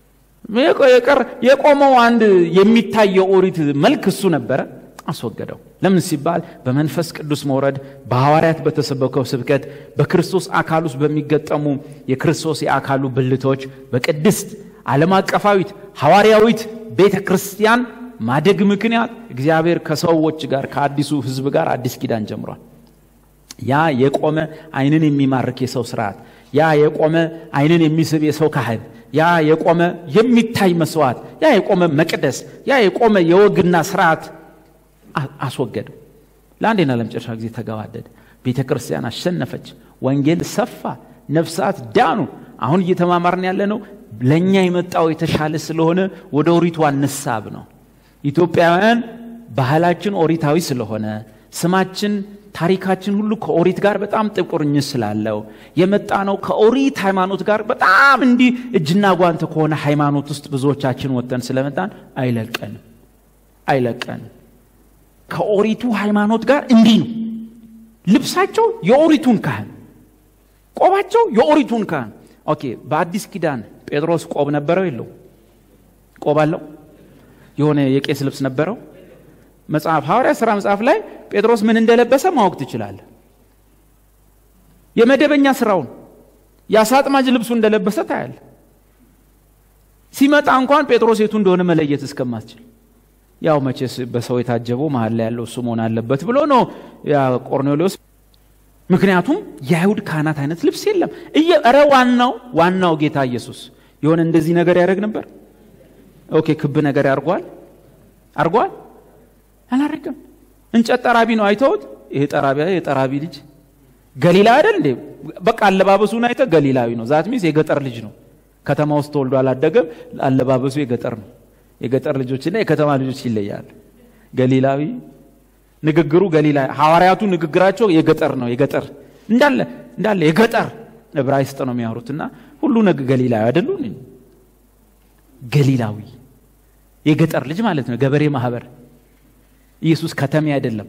የቆመው አንድ የሚታየው ኦሪት መልክ እሱ ነበረ። አስወገደው። ለምን ሲባል በመንፈስ ቅዱስ መውረድ፣ በሐዋርያት በተሰበከው ስብከት፣ በክርስቶስ አካል ውስጥ በሚገጠሙ የክርስቶስ የአካሉ ብልቶች፣ በቅድስት ዓለም አቀፋዊት ሐዋርያዊት ቤተ ክርስቲያን ማደግ ምክንያት እግዚአብሔር ከሰዎች ጋር ከአዲሱ ሕዝብ ጋር አዲስ ኪዳን ጀምሯል። ያ የቆመ ዓይንን የሚማርክ የሰው ስርዓት፣ ያ የቆመ ዓይንን የሚስብ የሰው ካህን፣ ያ የቆመ የሚታይ መስዋዕት፣ ያ የቆመ መቅደስ፣ ያ የቆመ የወግና ስርዓት አስወገደው። ለአንዴና ለመጨረሻ ጊዜ ተገባደደ። ቤተ ክርስቲያን አሸነፈች። ወንጌል ሰፋ፣ ነፍሳት ዳኑ። አሁን እየተማማርን ያለ ነው ለእኛ የመጣው የተሻለ ስለሆነ ወደ ኦሪቱ አንሳብ ነው። ኢትዮጵያውያን ባህላችን ኦሪታዊ ስለሆነ ስማችን፣ ታሪካችን ሁሉ ከኦሪት ጋር በጣም ጥብቅ ቁርኝት ስላለው የመጣ ነው ከኦሪት ሃይማኖት ጋር በጣም እንዲህ እጅና ጓንት ከሆነ ሃይማኖት ውስጥ ብዙዎቻችን ወጥተን ስለመጣን አይለቀንም አይለቀንም። ከኦሪቱ ሃይማኖት ጋር እንዲህ ነው። ልብሳቸው የኦሪቱን ካህን፣ ቆባቸው የኦሪቱን ካህን። ኦኬ፣ በአዲስ ኪዳን ጴጥሮስ ቆብ ነበረው የለው? ቆብ አለው? የሆነ የቄስ ልብስ ነበረው? መጽሐፍ ሐዋርያ ሥራ መጽሐፍ ላይ ጴጥሮስ ምን እንደለበሰ ማወቅ ትችላለህ። የመደበኛ ስራውን የአሳ አጥማጅ ልብሱ እንደለበሰ ታያለ። ሲመጣ እንኳን ጴጥሮስ የቱ እንደሆነ መለየት እስከማትችል ያው መቼስ በሰው የታጀበው መሀል ላይ ያለው እሱ መሆን አለበት ብሎ ነው ያ ቆርኔሌዎስ። ምክንያቱም የአይሁድ ካህናት አይነት ልብስ የለም። ኧረ ዋናው ዋናው ጌታ ኢየሱስ የሆነ እንደዚህ ነገር ያደርግ ነበር። ኦኬ ክብ ነገር ያርጓል አርጓል አላረገም። እንጨት ጠራቢ ነው አይተውት። ይሄ ጠራቢ የጠራቢ ልጅ ገሊላ አይደል እንዴ? በቃ አለባበሱን አይተ ገሊላዊ ነው። ዛት ሚስ የገጠር ልጅ ነው። ከተማ ውስጥ ተወልዶ አላደገም። አለባበሱ የገጠር ነው። የገጠር ልጆችና የከተማ ልጆች ይለያል። ገሊላዊ ንግግሩ ገሊላ ሐዋርያቱ ንግግራቸው የገጠር ነው። የገጠር እንዳለ እንዳለ የገጠር ዕብራይስጥ ነው የሚያወሩትና ሁሉ ነገ ገሊላዊ አይደሉ? ገሊላዊ የገጠር ልጅ ማለት ነው። ገበሬ ማህበር ኢየሱስ ከተሜ አይደለም።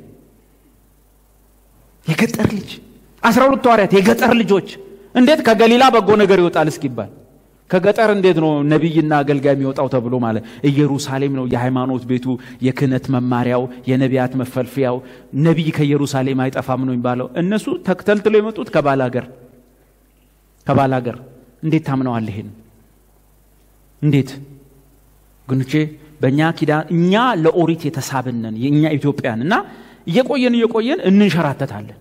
የገጠር ልጅ አስራ ሁለቱ ሐዋርያት የገጠር ልጆች እንዴት ከገሊላ በጎ ነገር ይወጣል እስኪባል ከገጠር እንዴት ነው ነቢይና አገልጋይ የሚወጣው ተብሎ ማለት ኢየሩሳሌም ነው የሃይማኖት ቤቱ የክህነት መማሪያው የነቢያት መፈልፊያው ነቢይ ከኢየሩሳሌም አይጠፋም ነው የሚባለው እነሱ ተክተልትለው የመጡት ከባል ሀገር ከባል ሀገር እንዴት ታምነዋል ይሄን እንዴት ግንቼ በእኛ ኪዳን እኛ ለኦሪት የተሳብነን የእኛ ኢትዮጵያን እና እየቆየን እየቆየን እንንሸራተታለን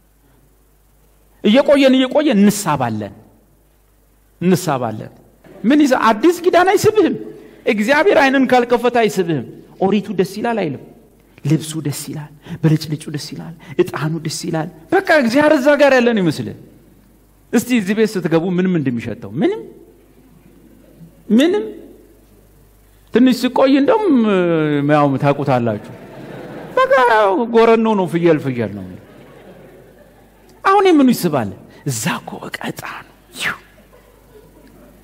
እየቆየን እየቆየን እንሳባለን እንሳባለን ምን ይዘ አዲስ ኪዳን አይስብህም እግዚአብሔር አይንን ካልከፈተ አይስብህም ኦሪቱ ደስ ይላል አይልም ልብሱ ደስ ይላል ብልጭልጩ ደስ ይላል እጣኑ ደስ ይላል በቃ እግዚአብሔር እዛ ጋር ያለን ይመስልህ እስቲ እዚህ ቤት ስትገቡ ምንም እንደሚሸተው ምንም ምንም ትንሽ ስቆይ እንደውም ያው ታውቁታላችሁ በቃ ጎረኖ ነው ፍየል ፍየል ነው አሁን የምኑ ይስባል እዛ እኮ በቃ እጣኑ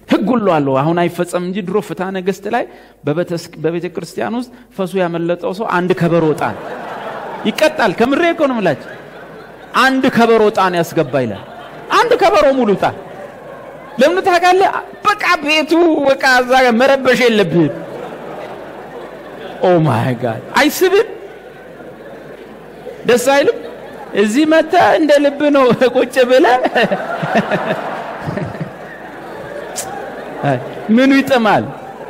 ህግ ሁሉ አለው። አሁን አይፈጸም እንጂ ድሮ ፍትሐ ነገሥት ላይ በቤተ ክርስቲያን ውስጥ ፈሱ ያመለጠው ሰው አንድ ከበሮ ዕጣን ይቀጣል። ከምሬ እኮ ነው የምላችሁ። አንድ ከበሮ ዕጣን ያስገባ ይላል። አንድ ከበሮ ሙሉ ዕጣን ለምን ታውቃለህ? በቃ ቤቱ በቃ እዛ ጋር መረበሽ የለብህም። ኦ ማይ ጋድ አይስብም? ደስ አይልም? እዚህ መጥተህ እንደ ልብ ነው ቁጭ ብለህ ምኑ ይጥማል?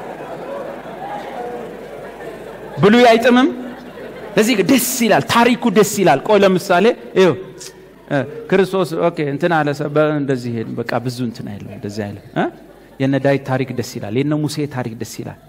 ብሉይ አይጥምም? ለዚህ ደስ ይላል፣ ታሪኩ ደስ ይላል። ቆይ ለምሳሌ ይኸው ክርስቶስ ኦኬ እንትን አለ እንደዚህ ሄድ በቃ ብዙ እንትን አይልም እንደዚህ አይልም። የነ ዳዊት ታሪክ ደስ ይላል። የነ ሙሴ ታሪክ ደስ ይላል።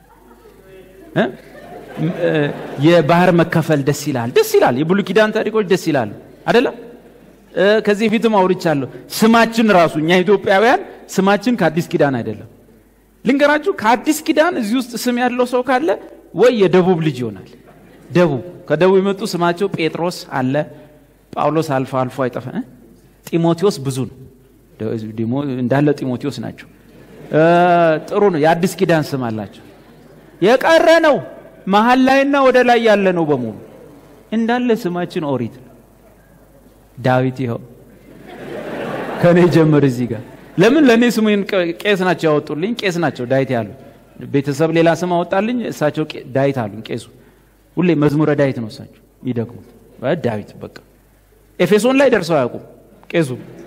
የባህር መከፈል ደስ ይላል፣ ደስ ይላል። የብሉይ ኪዳን ታሪኮች ደስ ይላሉ አይደለም? ከዚህ ፊትም አውርቻለሁ። ስማችን ራሱ እኛ ኢትዮጵያውያን ስማችን ከአዲስ ኪዳን አይደለም። ልንገራችሁ፣ ከአዲስ ኪዳን እዚህ ውስጥ ስም ያለው ሰው ካለ ወይ የደቡብ ልጅ ይሆናል። ደቡብ ከደቡብ የመጡ ስማቸው ጴጥሮስ አለ፣ ጳውሎስ አልፎ አልፎ አይጠፋ፣ ጢሞቴዎስ ብዙ ነው እንዳለ ጢሞቴዎስ ናቸው። ጥሩ ነው። የአዲስ ኪዳን ስም አላቸው። የቀረ ነው መሀል ላይና ወደ ላይ ያለ ነው በሙሉ እንዳለ ስማችን ኦሪት ነው። ዳዊት ይኸው ከኔ ጀምር እዚህ ጋር ለምን ለእኔ ስሙን ቄስ ናቸው ያወጡልኝ። ቄስ ናቸው ዳዊት ያሉ ቤተሰብ ሌላ ስም አወጣልኝ። እሳቸው ዳዊት አሉኝ። ቄሱ ሁሌ መዝሙረ ዳዊት ነው እሳቸው ይደግሙት ዳዊት በቃ ኤፌሶን ላይ ደርሰው አያውቁም ቄሱ።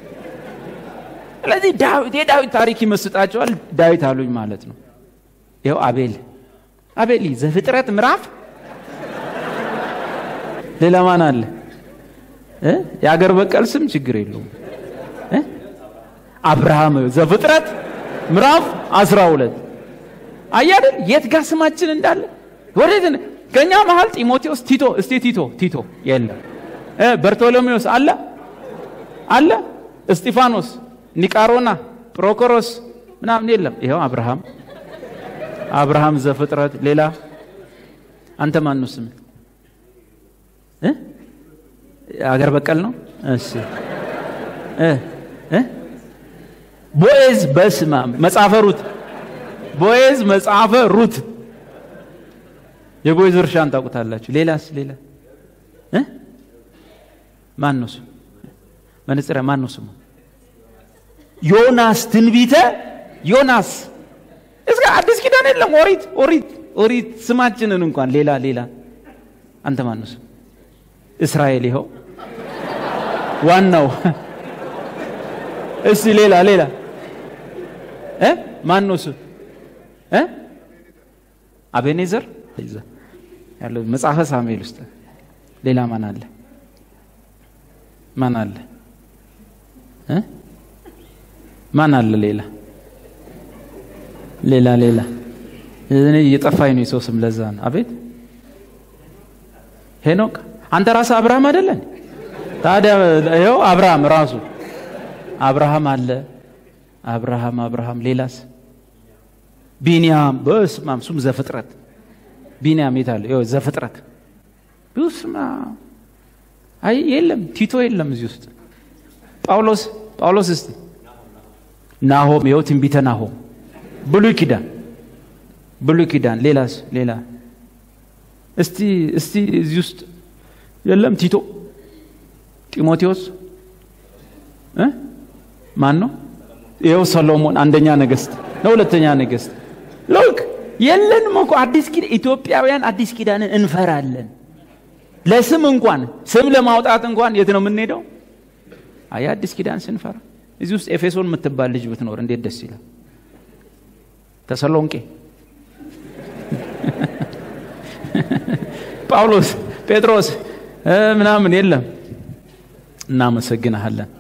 ስለዚህ ዳዊት የዳዊት ታሪክ ይመስጣቸዋል። ዳዊት አሉኝ ማለት ነው። ይኸው አቤል አቤል ዘፍጥረት ምዕራፍ ሌላ ማን አለ? የአገር በቀል ስም ችግር የለውም። አብርሃም ዘፍጥረት ምዕራፍ አስራ ሁለት አያደል የት ጋር ስማችን እንዳለ ወዴት ከእኛ መሀል ጢሞቴዎስ ቲቶ እስቲ ቲቶ ቲቶ የለም በርቶሎሜዎስ አለ አለ እስጢፋኖስ ኒቃሮና ፕሮኮሮስ ምናምን የለም ይኸው አብርሃም አብርሃም ዘፍጥረት ሌላ አንተ ማን ነው ስም አገር በቀል ነው እሺ ቦኤዝ በስማ መጽሐፈ ሩት ቦኤዝ መጽሐፈ ሩት የቦኤዝ እርሻን ታውቁታላችሁ ሌላስ ሌላ ማን ነው ስሙ መነጽሪያ ማን ነው ስሙ ዮናስ ትንቢተ ዮናስ እስከ አዲስ ኪዳን የለም ኦሪት ኦሪት ኦሪት ስማችንን እንኳን ሌላ ሌላ አንተ ማን ነው ስም እስራኤል ይኸው ዋናው እስቲ ሌላ ሌላ እ ማን ነው ስም እ አቤኔዘር ያለው መጽሐፈ ሳሙኤል ውስጥ ሌላ ማን አለ ማን አለ እ ማን አለ ሌላ ሌላ ሌላ እኔ እየጠፋኝ ነው የሰው ስም ለዛ ነው አቤት ሄኖክ አንተ ራስህ አብርሃም አይደለን ታዲያ ይኸው አብርሃም ራሱ አብርሃም አለ አብርሃም አብርሃም ሌላስ ቢንያም በስማም ሱም ዘፍጥረት ቢንያም የት አለ ይኸው ዘፍጥረት በስማ አይ የለም ቲቶ የለም እዚህ ውስጥ ጳውሎስ ጳውሎስ እስቲ ናሆም ይኸው ትንቢተ ናሆም ብሉይ ኪዳን ብሉይ ኪዳን ሌላስ ሌላ እስቲ እስቲ እዚህ ውስጥ የለም ቲቶ ጢሞቴዎስ እ ማን ነው ይኸው ሰሎሞን አንደኛ ነገስት ነው ሁለተኛ ነገስት ልክ የለንም እኮ አዲስ ኪዳን ኢትዮጵያውያን አዲስ ኪዳንን እንፈራለን ለስም እንኳን ስም ለማውጣት እንኳን የት ነው የምንሄደው አይ አዲስ ኪዳን ስንፈራ እዚህ ውስጥ ኤፌሶን የምትባል ልጅ ብትኖር እንዴት ደስ ይላል ተሰሎንቄ ጳውሎስ ጴጥሮስ ምናምን የለም እናመሰግንሃለን